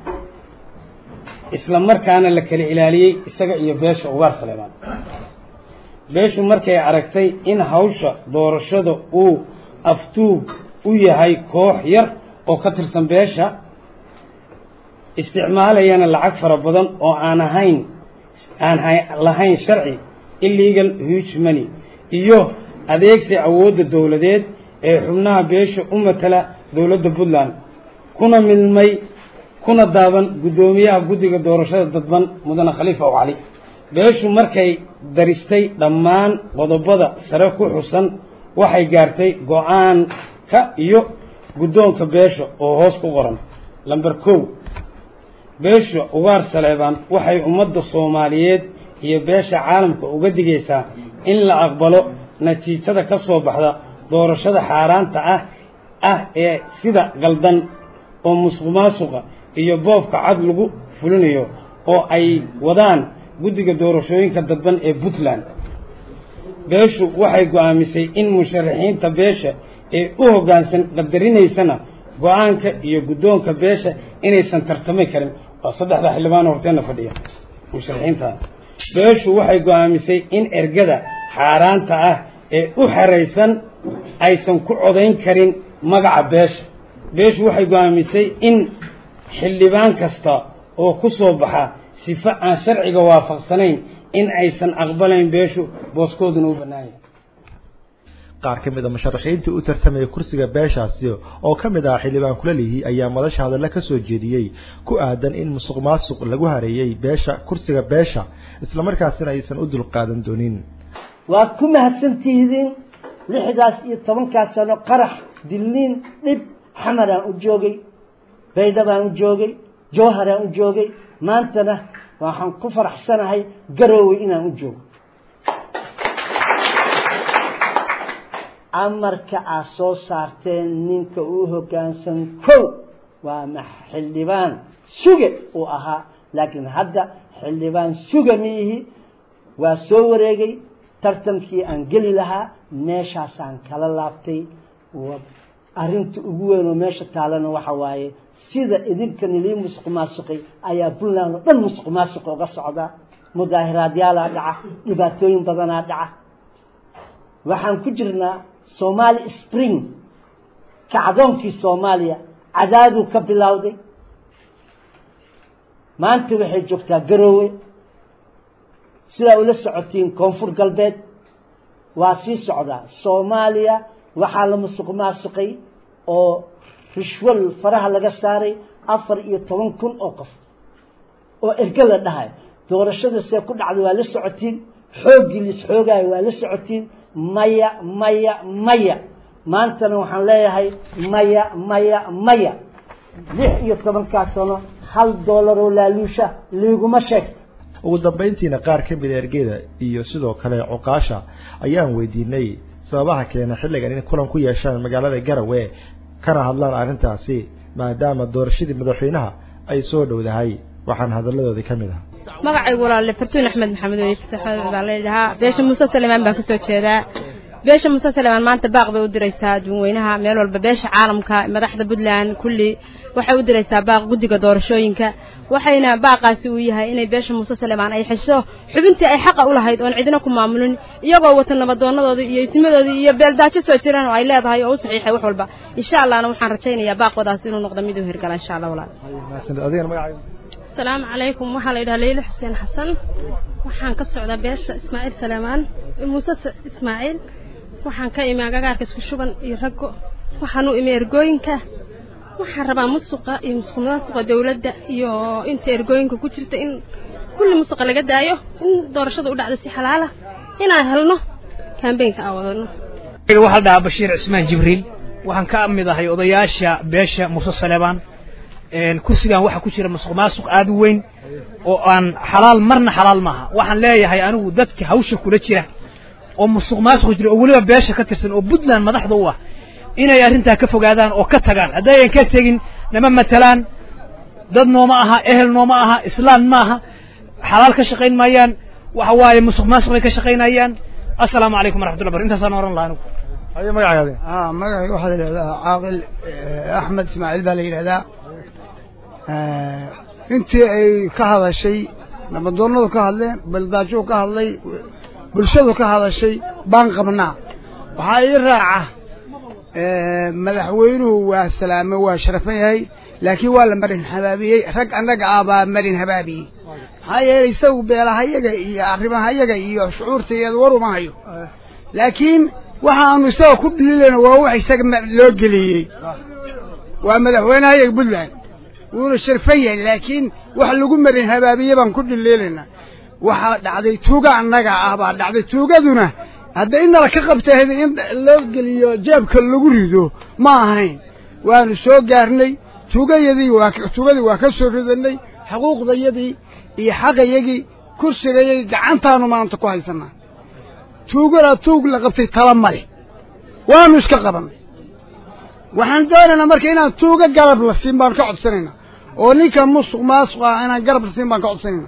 isla markaana la kala ilaaliyey isaga iyo beesha ugaar saleebaan beeshu markay aragtay in hawsha doorashada uu aftuug u yahay koox yar oo ka tirsan beesha isticmaalayana lacag fara badan oo aan ahayn aan lahayn sharci illegal huge money iyo adeegsi awoodda dowladeed ee xubnaha beesha u matala dowladda puntland kuna milmay kuna daaban guddoomiyaha guddiga doorashada dadban mudane khaliifa ow cali beeshu markay daristay dhammaan qodobada sare ku xusan waxay gaartay go-aanka iyo guddoonka beesha oo hoos ku qoran lamber kow beesha ugaar saleebaan waxay ummadda soomaaliyeed iyo beesha caalamka uga digaysaa in la aqbalo natiijada ka soo baxda doorashada xaaraanta ah ah ee sida qaldan oo musuq maasuqa iyo boobka cad lagu fulinayo oo ay wadaan guddiga doorashooyinka dadban ee puntland beeshu waxay go-aamisay in musharaxiinta beesha ee u hoggaansan qadarinaysana go-aanka iyo guddoonka beesha inaysan tartami karin waa saddexda xildhibaan horteena fadhiya musharaxiinta beeshu waxay go-aamisay in ergada xaaraanta ah ee u xeraysan aysan ku codayn karin magaca beesha beeshu waxay go-aamisay in xildhibaan kasta oo ku soo baxa sifo aan sharciga waafaqsanayn in aysan aqbalayn beeshu booskooduna u bannaanya qaar ka mid a musharaxiintii u tartamaya kursiga beeshaasi oo ka mid ah xildhibaan kulalihi ayaa madasha hadalla ka soo jeediyey ku aadan in musuq maasuq lagu hareeyey beesha kursiga beesha islamarkaasina aysan u dulqaadan doonin waad ku mahadsantihiin lixdaas iyo tobankaas sano qarax dilniin dhib xamaraan u joogay baydhabaan u joogay jowharaan u joogay maantana waxaan ku faraxsanahay garoowe inaan u joogo amarka aad soo saarteen ninka uu hoggaansan kow waa ma xildhibaan suge uu ahaa laakiin hadda xildhibaan suga miihi waa soo wareegay tartankii aan geli lahaa meeshaasaan kala laabtay arrinta ugu weyn oo meesha taalana waxa waaye sida idinka nilii musuq maasuqay ayaa puntland oo dhan musuq maasuqa uga socdaa mudaahiraadyaalaa dhaca dhibaatooyin badanaa dhaca waxaan ku jirnaa somaali spring kacdoonkii soomaaliya cadaaduu ka bilowday maanta waxay joogtaa garoowe sidaa ula socotiin koonfur galbeed waa sii socdaa soomaaliya waxaa la musuq maasuqay oo rishwal faraha laga saaray afar iyo toban kun oo qof oo erge la dhahay doorashada see ku dhacday waa la socotiin xooggii lis xoogaayo waa la socotiin maya maya maya maantana waxaan leeyahay maya maya maya lix iyo tobankaa sano hal doolar oo laaluusha liiguma sheegto ugu dambayntiina qaar ka mida ergeda iyo sidoo kale cuqaasha ayaan weydiinay sababaha keena xilligan in kulan ku yeeshaan magaalada garawe kana hadlaan arrintaasi maadaama doorashadii madaxweynaha ay soo dhowdahay waxaan hadalladoodii ka mid ah magacaygu walaale fartuun axmed maxamed weye fasaxood baa la dhahaa beesha muuse salemaan baan kasoo jeedaa beesha muuse salemaan maanta baaq bay u diraysaa adduunweynaha meel walba beesha caalamka madaxda puntland kulli waxay u diraysaa baaq guddiga doorashooyinka waxayna baaqaasi uu yahay inay beesha muuse salemaan ay xesho xubintii ay xaqa u lahayd oon cidina ku maamulin iyagoo wata nabaddoonadooda iyo ismadoodii iyo beeldaajo soo jiraan oo ay leedahay oo u saxiixay wax walba insha allahna waxaan rajaynayaa baaqoodaas inuu noqdo mid u hirgala insha allah walaal asalaamu calaykum waxaa la yidhaha leyla xuseen xasan waxaan ka socdaa beesha ismaaciil saleemaan muuse ismaaciil waxaan ka imi agagaarka isku shuban iyo raggo waxaan u imi ergooyinka waxaan rabaa musuqa iyo musuqmaasuqa dawladda iyo inta ergooyinka ku jirta in kulli musuqa laga daayo in doorashada u dhacda si xalaala inaan helno kambeynka aan wadano waxaa dhahaa bashiir cismaan jibriil waxaan ka mid ahay odayaasha beesha muuse saleebaan kursigan waxaa ku jira musuq maasuq aad u weyn oo aan xalaal marna xalaal maaha waxaan leeyahay anigu dadka hawsha kula jira oo musuq maasuq jira oo weliba beesha ka tirsan oo puntland madaxda u ah inay arrintaa ka fogaadaan oo ka tagaan haddayan ka tegin nama matalaan dad nooma aha ehel nooma aha islaan ma aha xalaal ka shaqayn maayaan waxa waaye musuq maasuq bay ka shaqaynayaan assalaamu calaykum waraxmatullah bar intaasaan oran lahaa anigu ayo magacaaga ah magacayga waxaa la yidhahdaa caaqil axmed ismaaciil baa la yidhahdaa intii ay ka hadashay nabadoonnadu ka hadleen baldaajuu ka hadlay bulshadu ka hadashay baan qabnaa waxaa ii raaca madaxweynuhu waa salaame waa sharafan yahay laakiin waa la marin habaabiyey rag annaga ah baa marin habaabiyey maxaa yeelay isagu beelahayaga iyo arrimahayaga iyo shucuurtayada war uma hayo laakiin waxaanu isaga ku dhililayna waa wax isaga loo geliyey waa madaxweynehayaga puntland wuuna sharfan yahay laakiin wax lagu marin habaabiye baan ku dhiliilaynaa waxaa dhacday tuuga annaga ah baa dhacday tuugaduna hadda inala ka qabtahda in loo geliyo jeebka lagu rido ma ahayn waanu soo gaarnay tuugayadii waa tuugadii waa ka soo ridanay xuquuqdayadii iyo xaqayagii kursigayagii gacantaanu maanta ku haysanaa tuugana tuug la qabtay tala male waanu iska qabannay waxaan doonaynaa marka inaan tuuga garab la siin baan ka codsanaynaa oo ninka musuq maasuq ah inaan garab la siin baan ka codsanaynaa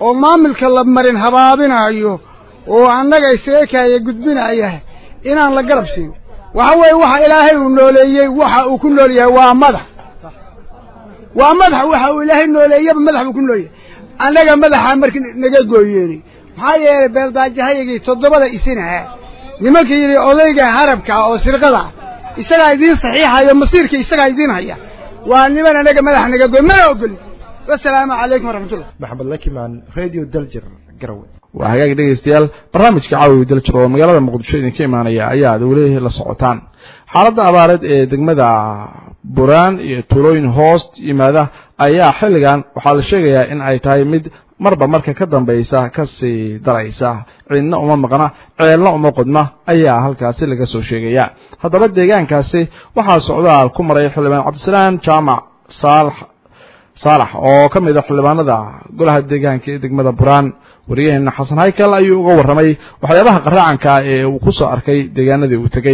oo maamulka la marin habaabinayo oo annaga isaga kaaya gudbinaya inaan la garab siin waxa weeye waxa ilaahay uu nooleeyey waxa uu ku nool yahay waa madax waa madax waxa uu ilaahay nooleeyaba madax buu ku nool yahay annaga madaxa markii naga gooyeeni maxaa yeelay beeldaajahayagii toddobada isinaha nimanka yidhi odayga harabka oo sirqada isagaa idiin saxiixayo masiirka isagaa idiin haya waa niman anaga madax naga gooy mana ogolin wasalaamu calaykum waraxmatullah maxamed lakimaan radio daljir garowe waa hagaag dhegaystayaal barnaamijka caawiga daljir oo magaalada muqdisho idinka imaanaya ayaa ad weli la socotaan xaaladda abaareed ee degmada buraan iyo tuulooyin hoos yimaada ayaa xilligan waxaa la sheegayaa in ay tahay mid marba marka ka dambaysa kasii daraysa ciidna uma maqna ceelna uma qodna ayaa halkaasi laga soo sheegaya haddaba deegaankaasi waxaa socdaal ku maray xildhibaan cabdisalaam jaamac saalax saalax oo ka mid a xildhibaanada golaha deegaanka ee degmada buraan wariyaheena xasan haykal ayuu uga warramay waxyaabaha qaraacanka ee uu ku soo arkay deegaanadii uu tegey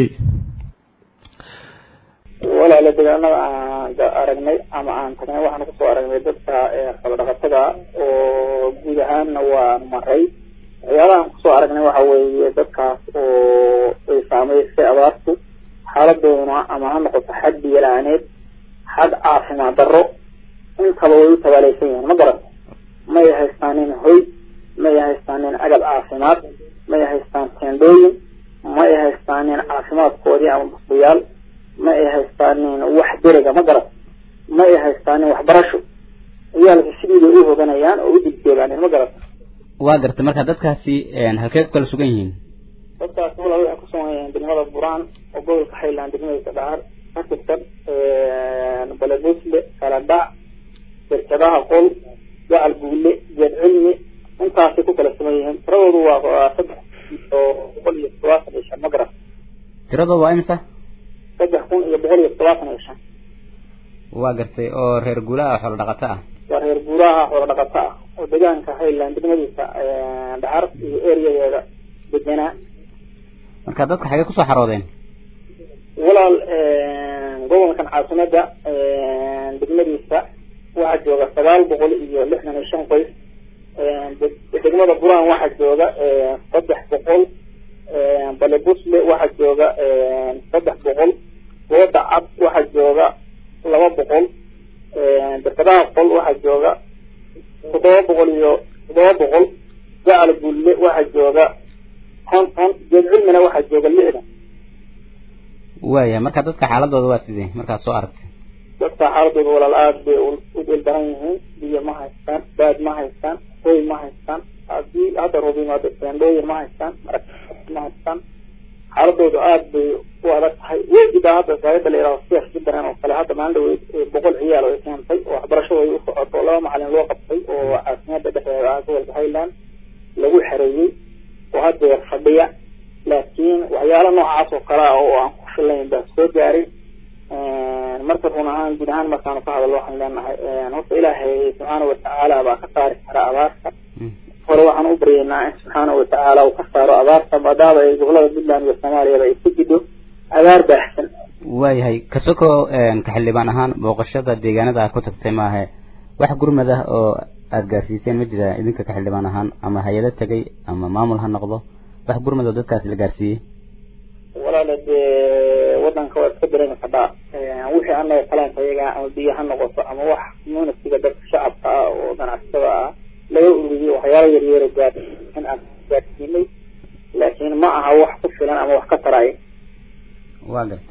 walaala deegaanada aan aragnay ama aan tagnay waxaan kusoo aragnay dadka xoolodhaqatada oo guud ahaanna waan maray waxyaabahaan kusoo aragnay waxa weeye dadkaas oo ay saameysay abaartu xaaladooduna ama ha noqoto xag biyo-la-aaneed xag caafimaad darro intaba way u tabaaleysan yihiin ma garan may haystaanin hoy may haystaanin agab caafimaad may haystaan teendhooyin may haystaanin caafimaadkoodii ama bustayaal ma ay haystaanin wax deriga ma garan ma ay haystaanin waxbarasho ciyaalka sidii bay u hoganayaan oo u digdeegaaneen ma garan waa gartay marka dadkaasi halkee ku kala sugan yihiin dadkaas walaa waxay ku sugan yihiin degmada buraan oo gobolka highland degmadiisa dhahar ka tirsan baledusle kaladhac shirkadaha qol gacal guule geed cilmi intaasay ku kala sugan yihiin tiradoodu waa saddex iyo boqol iyo todobaatan iyo shan ma garan tiradooda waa imisa saddex kun iyo boqol iyo todobaatan iyo shan waa gartay oo reer guulaha xoolo dhaqato ah waa reer guuraha xoolo dhaqato ah oo deegaanka highland degmadiisa dhaxar iyo eriyadeeda deganaa marka dadka xagee kusoo xaroodeen walaal gobolkan caasimada degmadiisa waxaa jooga sagaal boqol iyo lixdan iyo shan qoys degmada buraan waxaa jooga saddex boqol balebusle waxaa jooga saddex boqol gooda cad waxaa jooga laba boqol berkadaha qol waxaa jooga toddoba boqol iyo toddoba boqol gacal bulle waxaa jooga konton geed cilmina waxaa jooga lixdan waaya marka dadka xaaladooda waa sidee markaad soo aragtay dadka xaaladooda walaal aada bay u dhildaran yihiin biyo ma haystaan baad ma haystaan hoy ma haystaan haddii hadda roob yimaado teendhooyin ma haystaan marag ma haystaan xaaladoodu aada bay u adag tahay wejidaa hadda saayada la yidhahdo siyaas jubbaland oo kale hadda maalin dhaweyd boqol ciyaal oo ay keentay oo waxbarashada ay u socoto laba macalin loo qabtay oo caasimada dhexdeeda ah gobolka highland lagu xareeyey oo haddeer fadhiya laakiin waxyaalo noocaas oo kale ah oo aan ku filayn baa soo gaaray marka run ahaan guud ahaan markaanu ka hadallo waxaan leenahay horta ilaahay subxaana watacaala baa ka saari kara abaarta hore waxaan u baryeynaa in subxaana watacaala uu ka saaro abaarta maadaama ay gobolada puntland iyo soomaaliyaba ay ku jidho abaar baaxsan waayahay kasoko ka xildhibaan ahaan booqashada deegaanada aad ku tagtay maahe wax gurmad ah oo aada gaarsiiseen ma jira idinka ka xildhibaan ahaan ama hay-ado tegay ama maamul ha noqdo wax gurmad oo dadkaasi la gaarsiiyey walaala dee wadanka waa iska dareemi kadhaa wixii anaga kalaanka iyaga ama biyo ha noqoto ama wax munasiga dadka shacabka ah oo ganacsatada ah laga ururiyey waxyaalo yaryaro gaar in aan gaarsiinay laakiin ma aha wax ku filan ama wax ka taraayo waa gartay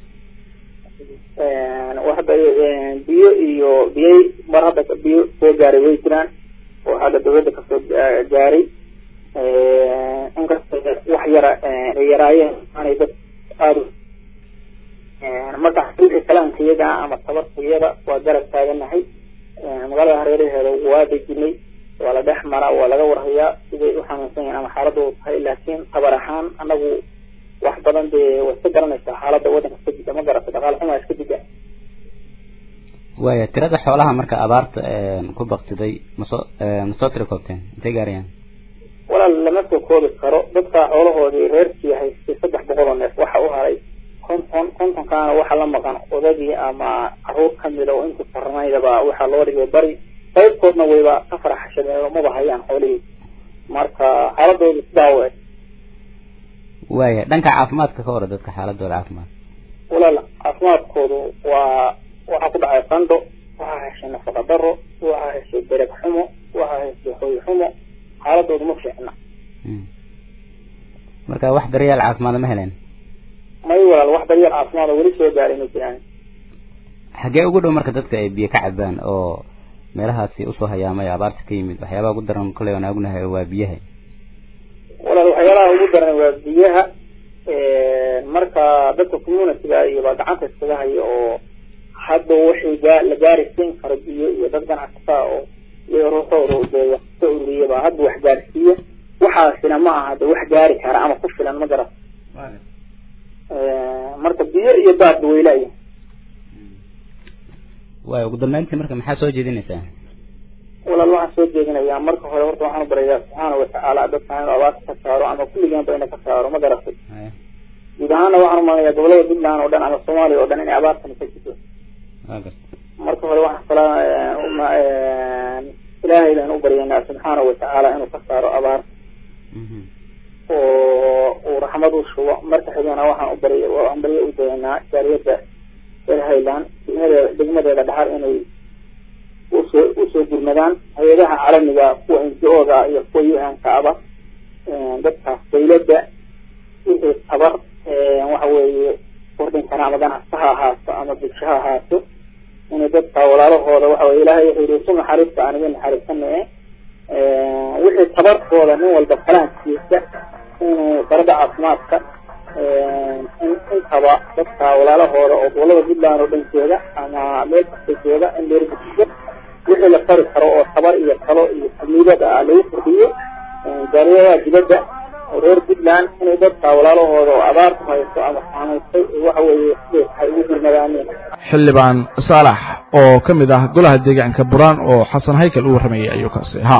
hadda biyo iyo biyay mar hadda biyo soo gaaray way jiraan oo hadda dawladda kasoo gaaray inkasta wax yara ay yaraayeen aanay dad aada marka wixii kalaanka iyaga ama tabarta iyada waa garab taaganahay magaalada hareeraheeda waa dejinay waa la dhex maraa waa laga warhayaa siday u xanuunsan yihiin ama xaaladoodu tahay laakiin tabar ahaan anagu wax badan dee way iska garanaysaa xaaladda waddanka iska jida ma garata dhaqaale xumaa iska jida waaya tirada xoolaha marka abaarta ku baktiday masoo masoo tira koobteen intay gaarayaan walaal lama soo koobi karo dadka xoolahoodii reerkii haystay saddex boqol oo neef waxa u haray konton kontonkaana waxa la maqan odagii ama caruur kamida oo intii farnaydaba waxaa loo dhigay bari qaybkoodna wayba ka faraxashadeen oo maba hayaan xoolihii marka xaaladooda sidaa u eg waaya dhanka caafimaadka ka hore dadka xaaladooda caafimaad walaal caafimaadkoodu waa waxaa ku dhacay qandho waxaa heshay nafaqa daro waxaa heshay dereg xumo waxaa heshay hoy xumo xaaladoodu ma fiicna marka wax daryeel caafimaad ma heleen may walaal wax daryeel caafimaad oo weli soo gaaray ma jiraan xagee ugu dhow marka dadka ay biyo ka cabaan oo meelahaasi usoo hayaamay abaarta ka yimid waxyaabaha ugu daran kolley aan ognahay waa biyaha walaal waxyaalaha ugu daran waa biyaha marka dadka communityga iyo baa gacanta iskaga haya oo hadda wixii gaa la gaarisiin karo biyo iyo dad ganacsataa oo iyo ruuxooda dee wax ka ururiya baa hadda wax gaarsiiya waxaasina ma aha de wax gaari kara ama ku filan ma garat marka biyo iyo daadba weylaaya waaya ugu dambeyntii marka maxaa soo jeedinaysaa walaal waxaan soo jeedinayaa marka hore horta waxaan u barayaa subxaana watacaala dadka inuu abaarta ka saaro ama kulligeenba ina ka saaro ma garatay guud ahaana waxaan umalayaa gobolada puntland oo dhan ama soomaaliya oo dhan inay abaartani ka jirto marka hore waxaan ilaahay baan u baryaynaa subxaana watacaala inuu ka saaro abaar oo uu raxmad u shubo marka xigana waxaan u barya waxaan barya u dayaynaa jaariyadda reer highland degmadeeda degmadeeda dhaxar inay usoo usoo gurmadaan hay-adaha caalamiga kuwa n g o da iyo kuwa u n ka aba dadkaas dawladda wixii tabar waxa weeye kordhinkana ama ganacsi ha ahaato ama bulsho ha ahaato inay dadka walaalahooda waxa weye ilaahay wuxuu yihi isu naxariista aan idin naxariisanaye wixii tabarkooda nin walba kalaankiisa inuu darada caafimaadka intaba dadka walaalahooda oo gobolada puntland oo dhan jooga ama meel kasta jooga in leergudsiyo wixii la tari karo oo tabar iyo talo iyo xamiidada ah lagu kordhiyo jaariyadaha dibadda reer puntland inay dadka walaalahooda oo abaarku hayso ama saamaysay waxa weeye siday tahay ugu gurmadaaneen xildhibaan saalax oo ka mid ah golaha deegaanka buraan oo xasan haykal u warramayay ayuu kaasi ha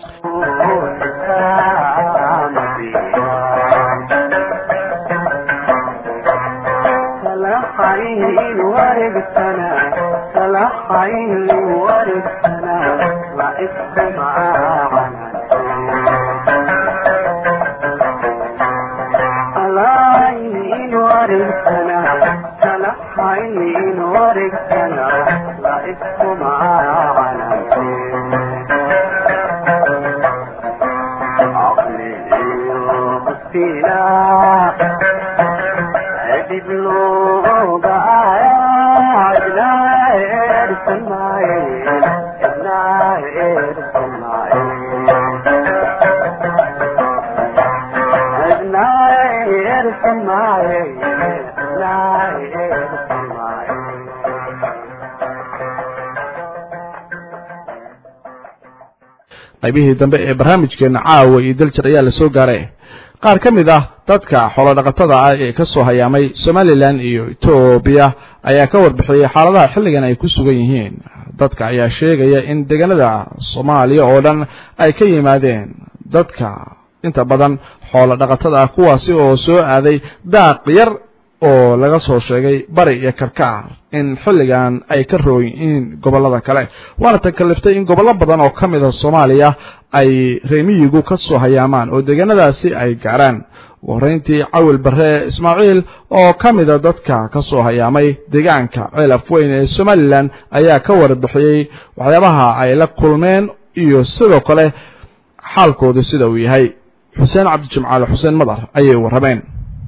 qaybihii dambe ee barnaamijkeena caawa iyo daljir ayaa la soo gaaray qaar ka mid ah dadka xoolodhaqatada ah ee ka soo hayaamay somalilan iyo etoobiya ayaa ka warbixiyey xaaladaha xilligan ay ku sugan yihiin dadka ayaa sheegaya in deegaanada soomaaliya oo dhan ay ka yimaadeen dadka inta badan xoolo dhaqatada ah kuwaasi oo soo aaday daaq yar oo laga soo sheegay bari iyo karkaar in xilligan ay ka roon yihiin gobollada kale waana tan kaliftay in gobollo badan oo ka mid a soomaaliya ay reemiyigu ka soo hayaamaan oo deegaanadaasi ay gaaraan ugu horreyntii cawil barre ismaaciil oo ka mida dadka ka soo hayaamay deegaanka ceelaf weyn ee somalilan ayaa ka warbixiyey waxyaabaha ay la kulmeen iyo sidoo kale xaalkoodu sida uu yahay xuseen cabdijimcaale xuseen madar ayay warrameen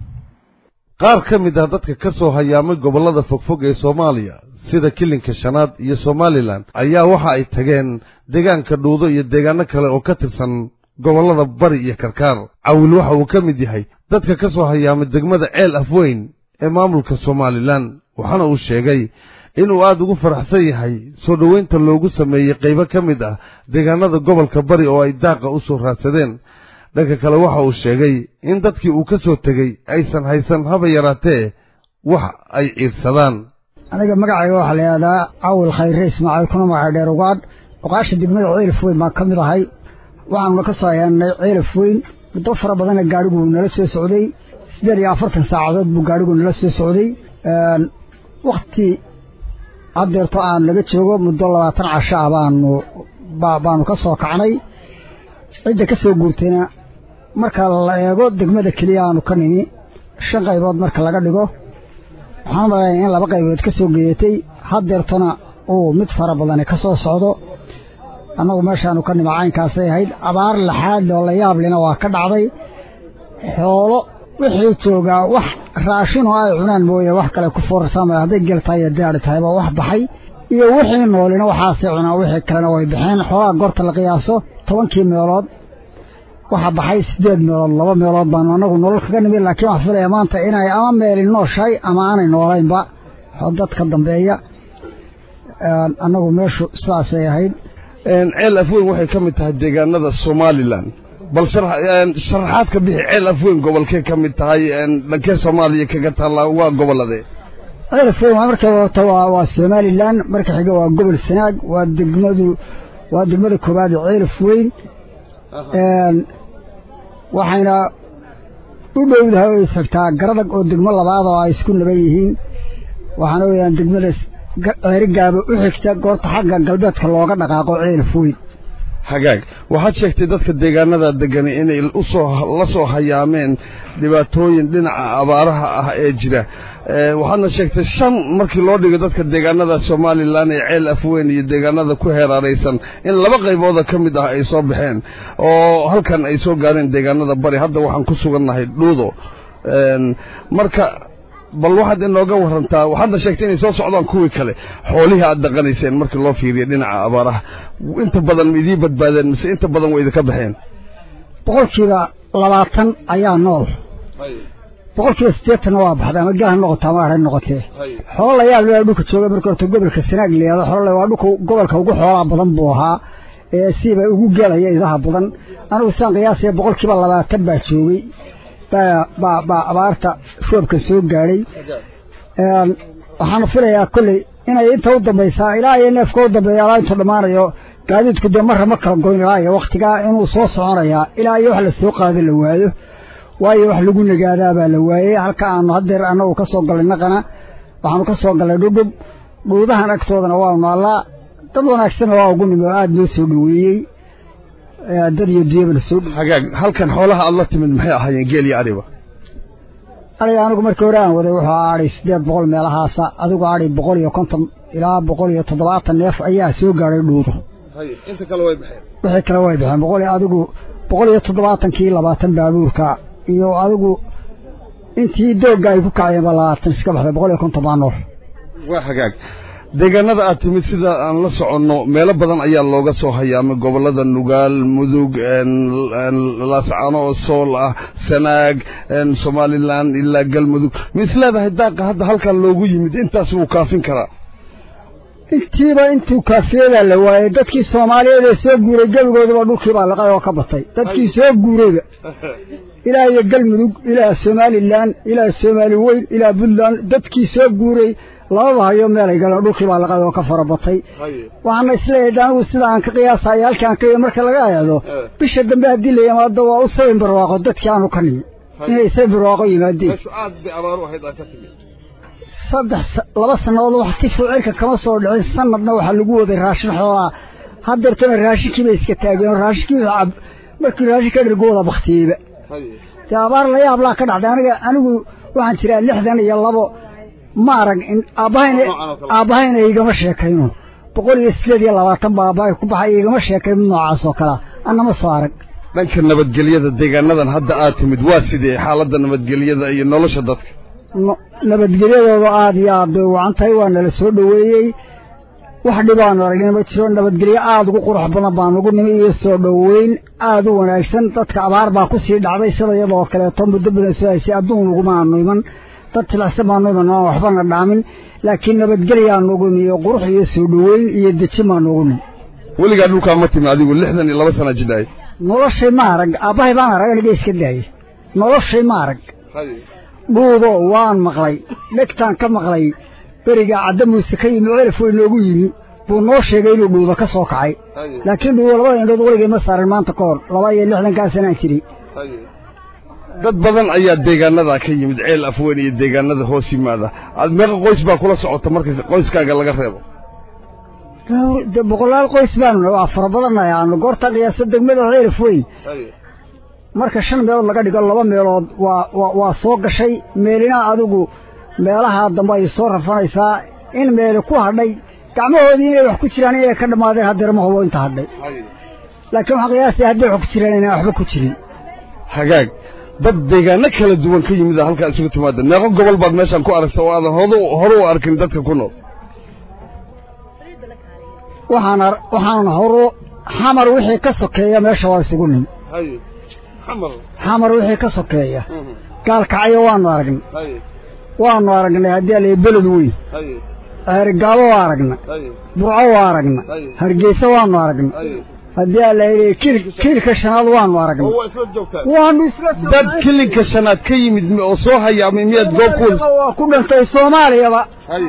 qaar ka mid ah dadka ka soo hayaamay gobollada fogfog ee soomaaliya sida kilinka shanaad iyo somalilan ayaa waxa ay tageen deegaanka dhuudo iyo deegaano kale oo ka tirsan gobollada bari iyo karkaar cawil waxa uu ka mid yahay dadka ka soo hayaamay degmada ceel afweyn ee maamulka somalilan waxaana uu sheegay inuu aad ugu faraxsan yahay soo dhoweynta loogu sameeyey qaybo ka mid ah deegaanada gobolka bari oo ay daaqa u soo raadsadeen dhanka kale waxa uu sheegay in dadkii uu ka soo tegey aysan haysan haba yaraatee wax ay ciirsadaan aniga magacayga waxaa la yidhahdaa cawil khayre ismaaciil kuna magacay dheer ugaadh oqaasha degmada ceelaf weyn baan ka mid ahay waxaanuna ka soo hayaanay ceelaf weyn muddo fara badana gaadhigu nala soo socday siddeed iyo afartan saacadood buu gaadhigu nala soo socday wakhti haddeerto aan laga joogo muddo labaatan casho ah baanu baa baanu ka soo kacnay cidda ka soo guurtayna marka la eego degmada keliya aanu ka nimi shan qaybood marka laga dhigo waxaan malaya in laba qaybood ka soo geeyatay haddeertana uu mid fara badani ka soo socdo annagu meeshaanu ka nima caynkaasay ahayd abaar laxaad oo la yaablina waa ka dhacday xoolo wixii joogaa wax raashinoo ay cunaan mooye wax kale ku foorarsaamaya hadday gel tahay iyo daari tahayba wax baxay iyo wixii noolina waxaasay cunaan wixii kalena way baxeen xoolaha goorta la qiyaaso tobankii meelood waxaa baxay siddeed meelood laba meelood baanu annagu nolol kaga nimid laakiin waxaan filaya maanta inay ama meeli nooshahay ama aanay noolaynba dadka dambeeya annagu meeshu sidaasay ahayd ceel afweyn waxay ka mid tahay deegaanada somalilan bal sharaxaad ka bixi ceel afweyn gobolkee ka mid tahay dhankee soomaaliya kaga taalla waa gobolladee ceel afweyn marka horta waa waa somalilan marka xiga waa gobol sanaag waa degmadu waa degmada koowaad ee ceel afweyn waxayna u dhowdahay oo isxigtaa garadag oo degmo labaad oo ay isku naban yihiin waxaana weyaan degmada ceerigaaba u xigta goorta xagga galbeedka looga dhaqaaqo ceelaf weyn hagaag waxaad sheegtay dadka deegaanada degani inay usoo la soo hayaameen dhibaatooyin dhinaca abaaraha ah ee jira waxaadna sheegtay shan markii loo dhigo dadka deegaanada somalilan ee ceel afweyn iyo deegaanada ku heeraaraysan in laba qaybooda ka mid ah ay soo baxeen oo halkan ay soo gaareen deegaanada bari hadda waxaan ku sugannahay dhuudo marka bal waxaad inooga warantaa waxaadna sheegtay inay soo socdaan kuwii kale xoolihii aad dhaqanayseen markii loo fiiriyo dhinaca abaaraha inta badan ma idii badbaadeen mise inta badan way idinka baxeen boqolkiiba labaatan ayaa nool boqolkiiba siddeetanna waa baxday ama gaal ha noqoto ama adhay noqotee xoolo la yaab laa dhulka jooga marka horta gobolka sanaag layihahdo xoolo waa dhulka gobolka ugu xoolaa badan buu ahaa ee siiba ugu geelaya idaha badan anigu saan qiyaasaya boqolkiiba labaatan baa joogay baa baa abaarta roobka soo gaadhay waxaana filayaa kolley inay inta u dambaysaa ilaa iyo neefka u dambeeya ilaa intuu dhammaanayo gaadiidku dee marra ma kala goyn ilaa iyo wakhtigaa inuu soo soconayaa ilaa iyo wax la soo qaado la waayo waayo wax lagu nagaadaa baa la waayey halka aanu haddeer annagu ka soo gallay naqana waxaanu ka soo gallay dhudhub dhuudahan agtoodana waanu naallaa dad wanaagsanna waa ugu nimi oo aada noo soo dhoweeyey dad iyo diyaba la soo hagaag halkan xoolaha aad la timid maxay ahaayeen geel iyo ariba ariga anigu markii hore aan waday wuxuu adhay siddeed boqol meelahaasa adigu adhay boqol iyo konton ilaa boqol iyo toddobaatan neef ayaa soo gaadhay dhuudo inta kale way baxeen wixii kale way baxeen boqol adigu boqol iyo toddobaatankii labaatan baabuurka iyo adigu intii doogga ay ku kacayeen baa labaatan iska baxday boqol iyo konton baa nool waa hagaag deegaanada aad timid sida aan la soconno meelo badan ayaa looga soo hayaamay gobollada nugaal mudug laascano oo sool ah sanaag somalilan ilaa galmudug ma is leedahay daaqa hadda halkan loogu yimid intaas wuu kaafin karaa intiiba intuu kaafiyadaa la waayey dadkii soomaaliyeed ee soo guuray gebigoodaba dhulkiibaa laqay oo ka batay dadkii soo guurayba ilaa iyo galmudug ilaa somalilan ilaa soomaali weyn ilaa puntland dadkii soo guuray lababa hayo meelay galeen dhulkii baa laqad oo ka fara batay waxaana isleeyahay anigu sida aan ka qiyaasayo halkaan ka marka laga eedo bisha dambe haddii la yimaado waa u sabin barwaaqo dadkii aanu ka nimi inay sabin barwaaqo yimaadeen saddex laba sannadood wax si fuucirka kama soo dhicin sanadna waxaa lagu waday raashin xoolaa haddeertona raashinkii bay iska taageen raashinkii markii raashin ka dhirgu wada baktiyeyba dee abaar la yaablaa ka dhacday aniga anigu waxaan jiraa lixdan iyo labo ma arag aabbahayna aabbahayna igama sheekayno boqol iyo sideed iyo labaatan baa aabbahay ku baxay igama sheekay mid noocaas oo kalea annama soo arag dhanka nabadgelyada deegaanadan hadda aad timid waa sidee xaaladda nabadgelyada iyo nolosha dadka nabadgelyadooda aada iyo aad bay wacan tahay waa nala soo dhoweeyey wax dhibaanu aragnay ma jiro nabadgelyo aada ugu qurux badan baan ugu nimi iyo soo dhoweyn aada u wanaagsan dadka abaar baa ku sii dhacday sida iyadoo kaleeto muddo badan soo haysay adduun ugumaanu iman dad tilacsan baanu iman aan waxbana dhaamin laakiin nabadgelyaanu ugu nimi iyo qurux iyo soo dhoweyn iyo deji baanu ugu nimi weligaa dhulkaa ma timi adigu lixdan iyo laba sana jidhaay noloshay ma arag aabbahay baan arag aniga iska daayey noloshay ma arag dhuudo waan maqlay dhegtaan ka maqlay beriga cadda muuse ka yimi celif way noogu yimi buu noo sheegay inuu dhuudo ka soo kacay laakiin dhuudo labada indhood weligay ma saarin maanta ka hor laba iyo lixdankaa sanaan jiray dad badan ayaa deegaanada ka yimid ceel afweyn iyo deegaanada hoos yimaada aad meeqa qoys baa kula socota marka qoyskaaga laga reebo de boqolaal qoys baanu waa fara badannahay aanu goorta qiyaasa degmada ceelif weyn marka shan meelood laga dhigo laba meelood waa waa waa soo gashay meelina adigu meelaha dambe ay soo rafanaysaa in meeli ku hadhay gacmahoodii inay wax ku jiraan inay ka dhammaadeen haddeer ma hubo inta hadhay laakiin waxaan qiyaasaya hadday wax ku jiraan inaan waxba ku jirin hagaag dad deegaano kala duwan ka yimid halkaa isugu timaada meeqo gobol baad meeshaan ku aragta oo aadan hodu hore u arkin dadka ku nool waxaan ar waxaan horu xamar wixii ka sokeeya meesha waa isugu nim xamar wixii ka sokeeya gaalkacyo waanu aragnay waanu aragnay haddii ala beled weyn ceerigaabo waa aragna burco waa aragna hargeysa waanu aragna haddii ala yidhi kil kilka shanaad waanu aragna waanu isla dad kilinka shanaad ka yimid oo soo hayaamay miyaad goob ku waa ku dhantay soomaaliyaba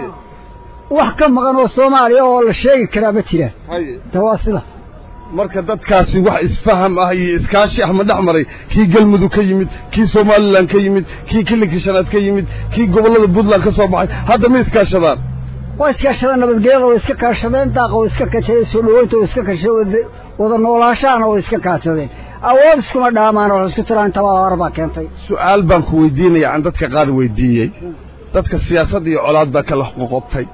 wax ka maqan oo soomaaliya oo la sheegi karaa ma jiraan de waa sida marka dadkaasi wax isfaham ah iyo iskaashi ah ma dhex maray kii galmudug ka yimid kii somalilan ka yimid kii kilinka shanaad ka yimid kii gobollada puntland ka soo baxay hadda ma iskaashadaan waa iskaashadeen nabadgelyada way iska kaashadeen daaqa way iska kashadeen soo dhaweynta way iska kashadeen wada noolaashahana way iska kaashadeen awood iskuma dhaamaan wax isku tiraan intabaa hore baa keentay su'aal baan ku weydiinaya aan dadka qaar weydiiyey dadka siyaasad iyo colaad baa kala qoqobtay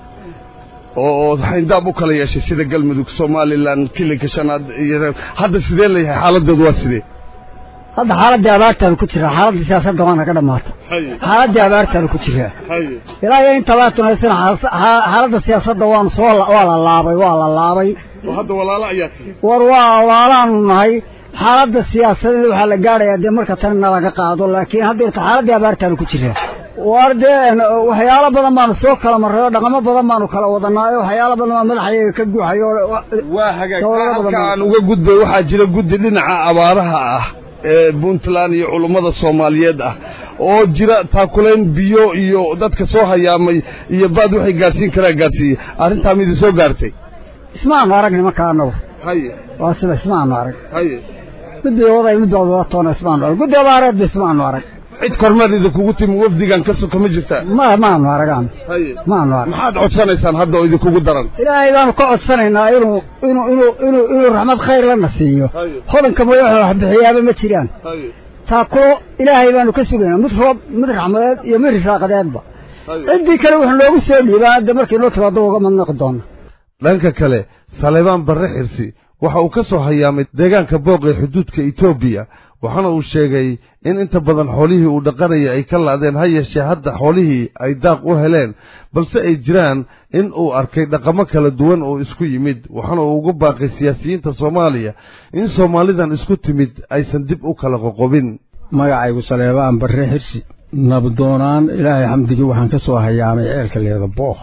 oo xayndaab u kala yeeshay sida galmudug somalilan kilinka shanaad iyo hadda sidee layahay xaaladoodu waa sidee hadda xaaladdii abaartaanu ku jiraa xaaladdii siyaasadda waana ka dhammaata xaaladdii abaartaanu ku jiraa ilaa iyo inta abaartun haysana xaaladda siyaasadda waanu soo waa la laabay waa la laabay hadda walaalo ayaa war waa walaalaanu nahay xaaladda siyaasadeed waxaa la gaadhayaa dee marka tanina laga qaado laakiin hadda irta xaaladdii abaartaanu ku jiraa war dee waxyaalo badan baanu soo kala marray oo dhaqamo badan baanu kala wadanaayo waxyaalo badan baa madaxayaga ka guuxayo waa hagaag halka aan uga gudbay waxaa jira guddi dhinaca abaaraha ah ee puntland iyo culummada soomaaliyeed ah oo jira taakulayn biyo iyo dadka soo hayaamay iyo baad waxay gaadhsiin karaa gaadhsiiyey arrintaa midi soo gaartay ismaanu aragni markaa annagu haye waa sida ismaanu arag haye midii waday midda wadatoona ismaanu arag guddi abaareedba ismaanu arag cid kormeer idinkugu timi wafdigan ka soka ma jirtaa ma maanu aragaan haye maanu arag maxaad codsanaysaan hadda oo idinkugu daran ilaahay baanu ka codsanaynaa inuu inuu inuu inuu inuu raxmad khayr lana siiyo hodanka mooya wax wax bixiyaaba ma jiraan taakulo ilaahay baanu ka sugaynaa mid roob mid raxmadeed iyo mid risaaqadeedba ciddii kale wuxuu noogu soo dhiibaa hadda markii noo timaado uga madnaqi doona dhanka kale saleebaan barre xirsi waxa uu ka soo hayaamay deegaanka booq ee xuduudka etoobiya waxaana uu sheegay in inta badan xoolihii uu dhaqanaya ay ka la'deen ha yeeshee hadda xoolihii ay daaq u heleen balse ay jiraan in uu arkay dhaqamo kala duwan oo isku yimid waxaana uu ugu baaqay siyaasiyiinta soomaaliya in soomaalidan isku timid aysan dib u kala qoqobin magacaygu saleebaan barre xirsi nabdoonaan ilaahay xamdigii waxaan ka soo hayaamay ceelka leeda bookh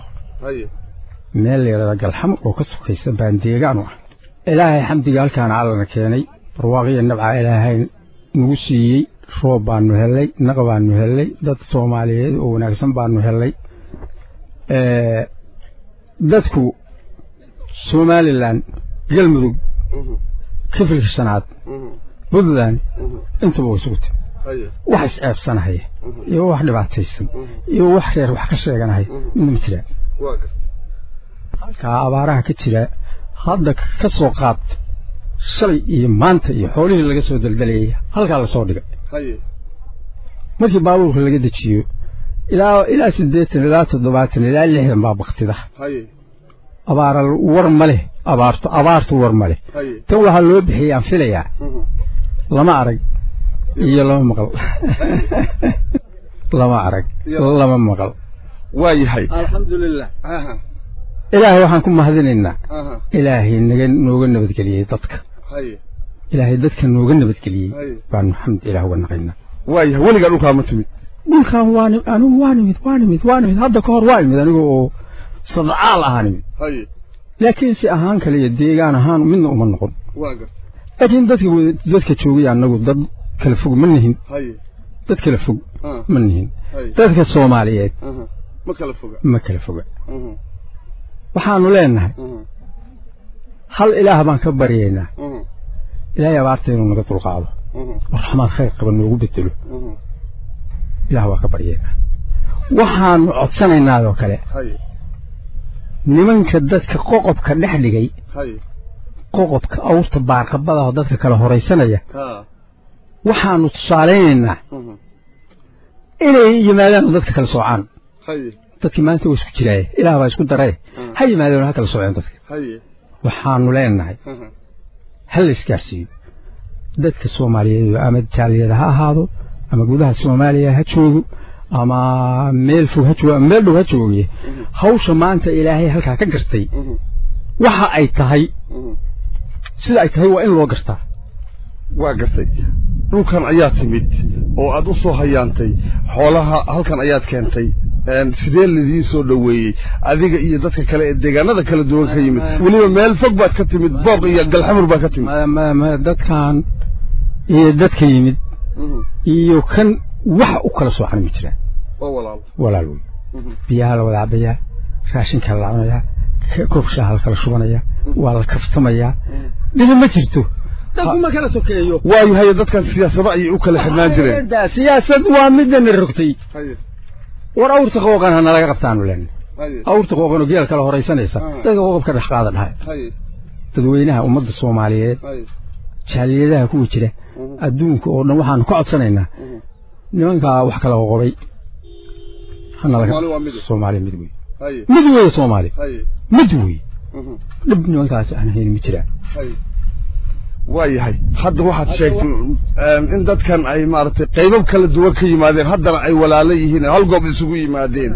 meel leerada galxam oo ka sokaysa baan deegaan u ah ilaahay xamdiga halkaana allana keenay barwaaqiya nabca ilaahay nagu siiyey roob baanu hellay naq baanu hellay dad soomaaliyeed oo wanaagsan baanu hellay dadku somalilan galmudug kifilka shanaad puntland intuba way isugu timi wax isceebsanahaya iyo wax dhibaataysan iyo wax reer wax ka sheeganahaya midna ma jiraan halkaa abaaraha ka jira hadda ka soo qaad shalay iyo maanta iyo xoolihii laga soo daldalayay halkaa lasoo dhigay markii baabuurka laga dejiyo ilaa ilaa siddeetan ilaa toddobaatan ilaa lixdan baa baktida abaara war ma leh abaarto abaartu war ma leh tan waxaa loo bixiyaan filayaa lama arag iyo lama maqal lama arag lama maqal waa yahay alxamdulilah ilaahay waxaan ku mahadinaynaa ilaahay naga nooga nabadgeliyey dadka ilaahay dadka nooga nabadgeliyey baanu xamd ilaah uga naqaynaa waayahay weligaa dhulkaa ma timid dhulkan waa anigu waa nimid waa nimid waa nimid hadda ka hor waa imid anigu oo sadcaal ahaa nimid laakiin si ahaan kale iyo deegaan ahaan midna uma noqon laakiin dadka dadka joogay annagu dad kala fog ma nihin dad kala fog ma nihin dadka soomaaliyeed ma kala foga ma kala foga waxaanu leenahay hal ilaah baan ka baryaynaa ilaahay abaarta inuu naga dulqaado oo raxmaad khayr qaba noogu bedelo ilaah waa ka baryaynaa waxaanu codsanaynaa oo kale nimanka dadka qoqobka dhex dhigay hay qoqobka awrta baarqabada oo dadka kala horaysanaya ha waxaanu tusaalaynaynaa mhm, inay yimaadaan oo dadka kala soocaan hay dadkii maanta waa isku jiraaye ilaah baa isku daray ha yimaadeen oo ha kala sooceen dadka hay waxaanu leenahay mhm, ha la isgaarsiiyo dadka soomaaliyeed ama jaaliyada ha ahaado ama gudaha soomaaliya ha joogo ama meel fog ha joogo ama meel dhow ha jooge hawsha maanta ilaahay halkaa ka gartay mhm, waxa ay tahay mhm. sida ay tahay waa in loo gartaa waa gartay dhulkan ayaa timid oo aad u soo hayaantay xoolaha halkan ayaad keentay een, sidee lidii soo dhoweeyey adiga iyo dadka kale ee deegaanada kala duwan ka yimid weliba meel fog baad ka timid booq iyo galxamur baad ka timid Ma- ma- ma- dadkan iyo dadka yimid Mhm, iyo kan wax u kala soocan ma jiraan waa walaal walaal wey Mhm, biyaha la wada cabayaa raashinkaa la cunayaa ka- koob shaaha la kala shubanayaa waa la kaftamayaa dhibi ma jirto dadku ma kala sokeeyo waayahay dadkan siyaasado ayay u kala xidhnaan jireen Da, siyaasad waa midana rogtay Haye, war awrta qooqan ha nalaga qabtaanu leenahay haye, awrta qooqan oo geel kala horaysanaysa Ah. dadka qooqabka dhex qaada dhahay haye, dadweynaha ummadda soomaaliyeed haye, jaaliyadaha kuwa jira mhm, adduunka oo dhan waxaanu ka codsanaynaa mhm. nimankaa wax kala qoqobay ha nalaga Soomaali waa mid. soomaali mid wey haye, mid wey soomaali haye, mid wey mhm, dhib nimankaas aan ahayn ma jiraan haye. waayahay hadda waxaad sheegtay een, in dadkan ay maaragtay qaybab kala duwan ka yimaadeen haddana ay walaalo yihiin hal goob isugu yimaadeen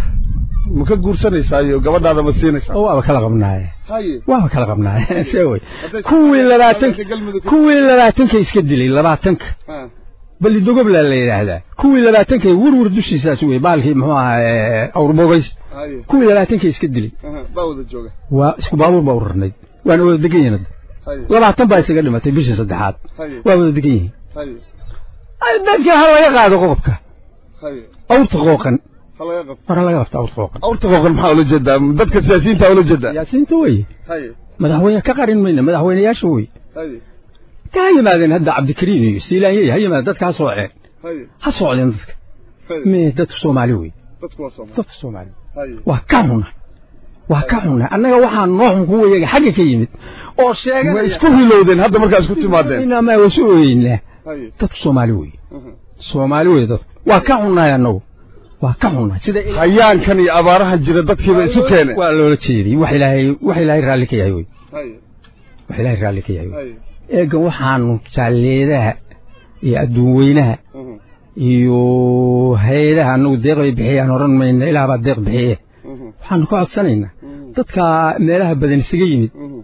ma ka guursanaysaayo gabadhaada ma siinaysaa waaba kala qabnaaye haye waaba kala qabnaaye see wey Hadday- kuwii labaatanka galmudug kuwii labaatanka iska dilay labaatanka Ha, bali dogoblaa la yidhaahdaa kuwii labaatanka werwer dushiisaas wey baalkii muxuu ahaa awrbogays haye, kuwii labaatanka iska dilay aha, baa wada jooga waa isku baabuur baa u rarnayd waana wada degan yihiin hadda haye, labaatan baa isaga dhimatay bishii saddexaad haye, waa wada degan yihiin haye, Ay, dadka ha laga qaado qodobka haye, awrta qooqan ha laga qabto war ha laga qabta awrta qooqan awrta qooqan maxaa ula jeedaa dadka siyaasiyiinta ula jeedaa siyaasiyiinta wey haye, madaxweyne ka qarin mayna madaxweyneyaasha wey haye, ka ha yimaadeen hadda cabdikariim iyo siilaanyey ha yimaadeen dadka ha sooceen haye, ha socdeen dadka haye. me dadka soomaali wey dadku waa Soomaali. dadka soomaali haye, waa ka xuna waa ka xuna annaga waxaa noo xun kuwa iyaga xagga ka yimid oo sheegay ma isku hilowdeen hadda markaa isku timaadeen ma wasu ooyeynaa haye, dadku soomaali wey aha. soomaali wey dadku waa ka xunnahay annagu waa ka xunnahay sida hayaankan iyo abaarahan jira dadkiiba isu keeneen waa loola jeediyey wax ilaahay wax ilaahay raalli ka yahay wey haye, wax ilaahay raalli ka yahay wey haye, eegan waxaanu jaalleedaha iyo adduun weynaha aha, iyo hay-adaha annagu deeq bay bixiyaan odhan mayna ilaah baa deeq bixiye aha, waxaanu ka codsanaynaa mhm, dadka meelaha badan isaga yimid mhm.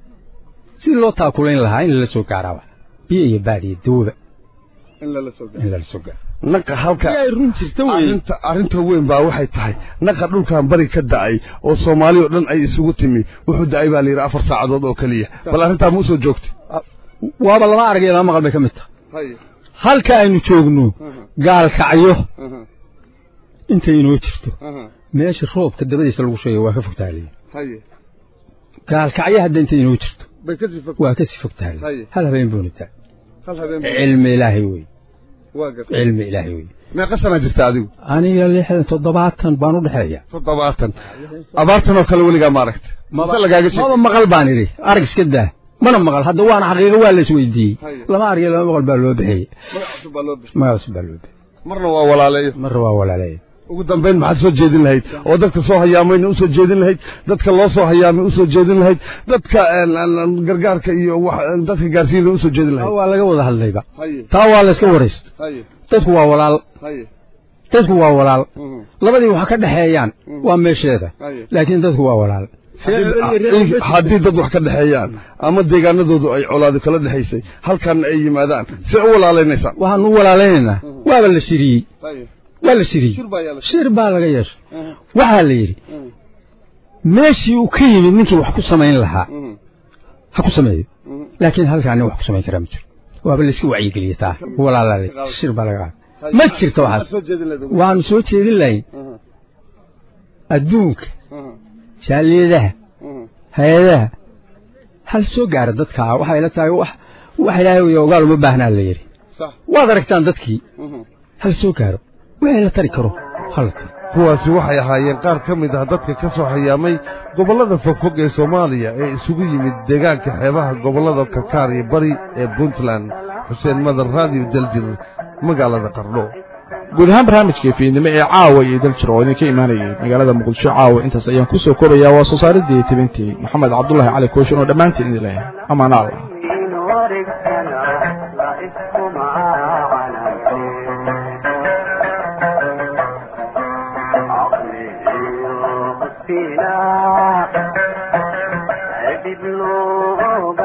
si loo taakulayn lahaa in lala soo gaaraaba biyo iyo baad iyo dawba in lala soo gaaro in lala soo gaaro naqa halka ay run jirta wey arrinta arrinta weyn baa waxay tahay naqa dhulkan bari ka da'ay oo soomaali oo dhan ay isugu timi wuxuu da'ay baa la yidhi afar saacadood oo keliya bal arrintaa ma usoo joogtay waaba lama arag iyo lama maqal bay ka mid tahay haye, halka aynu joogno aha, gaalkacyo aha, intay inoo jirto aha, meesha roobka dabadiisa lagu sheegay waa ka fogtaaliya haye. gaalkacyo hadda intay inoo jirto bay ka sii fog waa ka sii fogtaaliya Haye. hal habeen buuna taa hal habeen buu- cilmi ilaahay wey waa gartay cilmi ilaahay wey meeqa sanaa jirta adigu aniga lixdan toddobaatan baan u dhexeeya toddobaatan abaartan oo kale weligaa ma aragta mase lagaaga sheeg maba maqal baan idhi arag iska daa mana maqal hadda waana xaqiiqo waa la isweydiiyey Haye. lama arag iyo lama maqal baa loo bixiyey magac cusub baa loo bixiyey magacaas baa loo bixiyey marna waa walaaleeyo marra waa walaaleeya ugu dambayn maxaad soo jeedin lahayd oo dadka soo hayaamayna usoo jeedin lahayd dadka loo soo hayaamay usoo jeedin lahayd dadka een, een, gargaarka iyo wax dadka gaarsiinna usoo jeedin taa lahayd waa laga wada hadlayba haye taa waa la iska waraysta haye dadku waa walaal haye dadku waa walaal mhm, labadii wax ka dhexeeyaan waa meesheeda haye laakiin dadku waa walaal Haddii- haddii dad wax ka dhexeeyaan ama deegaanadoodu ay colaadu kala dhexaysay halkan ay yimaadaan see u walaalaynaysaa waxaan u walaalaynaynaa waaba la shiriyey haye waa la shiriyey shir baa yaala shir baa laga yeeshay Mhm, waxaa la yidhi mhm, meeshii uu ka yimid ninkii wax ku samayn lahaa mhm, ha ku sameeyo mhm. laakiin halkaa nin wax ku samayn karaa ma jiro waaba la iska wacyigeliyey taa walaalaalay shir baa laga Haye. qaaday ma jirto Maxaad waxaas soo jeedin lahayd ugu- waxaanu soo jeedin lahayn Mhm, adduunka mhm, jaaliyadaha mhm. hay-adaha hal soo gaara dadka waxay la tahay wax wax ilaahay iyo ogaal uma baahnaa la yidhi sax waad aragtaan dadkii mhm. hal soo gaaro wixii la tari karo ha la taro kuwaasi waxay ahaayeen qaar ka mid ah dadka ka soo hayaamay gobollada fogfog ee soomaaliya ee isugu yimid deegaanka xeebaha gobollada karkaar iyo bari ee puntland xuseen madar raadiyo daljir magaalada qardho guud ahaan barnaamijkii fiidnimo ee caawa iyo daljir oo idinka imaanayay magaalada muqdisho caawa intaas ayaan ku soo koobayaa waa soo saaridii tibintii maxamed cabdulahi cali kooshin oo dhammaantiin idin leh amaana allah dib loo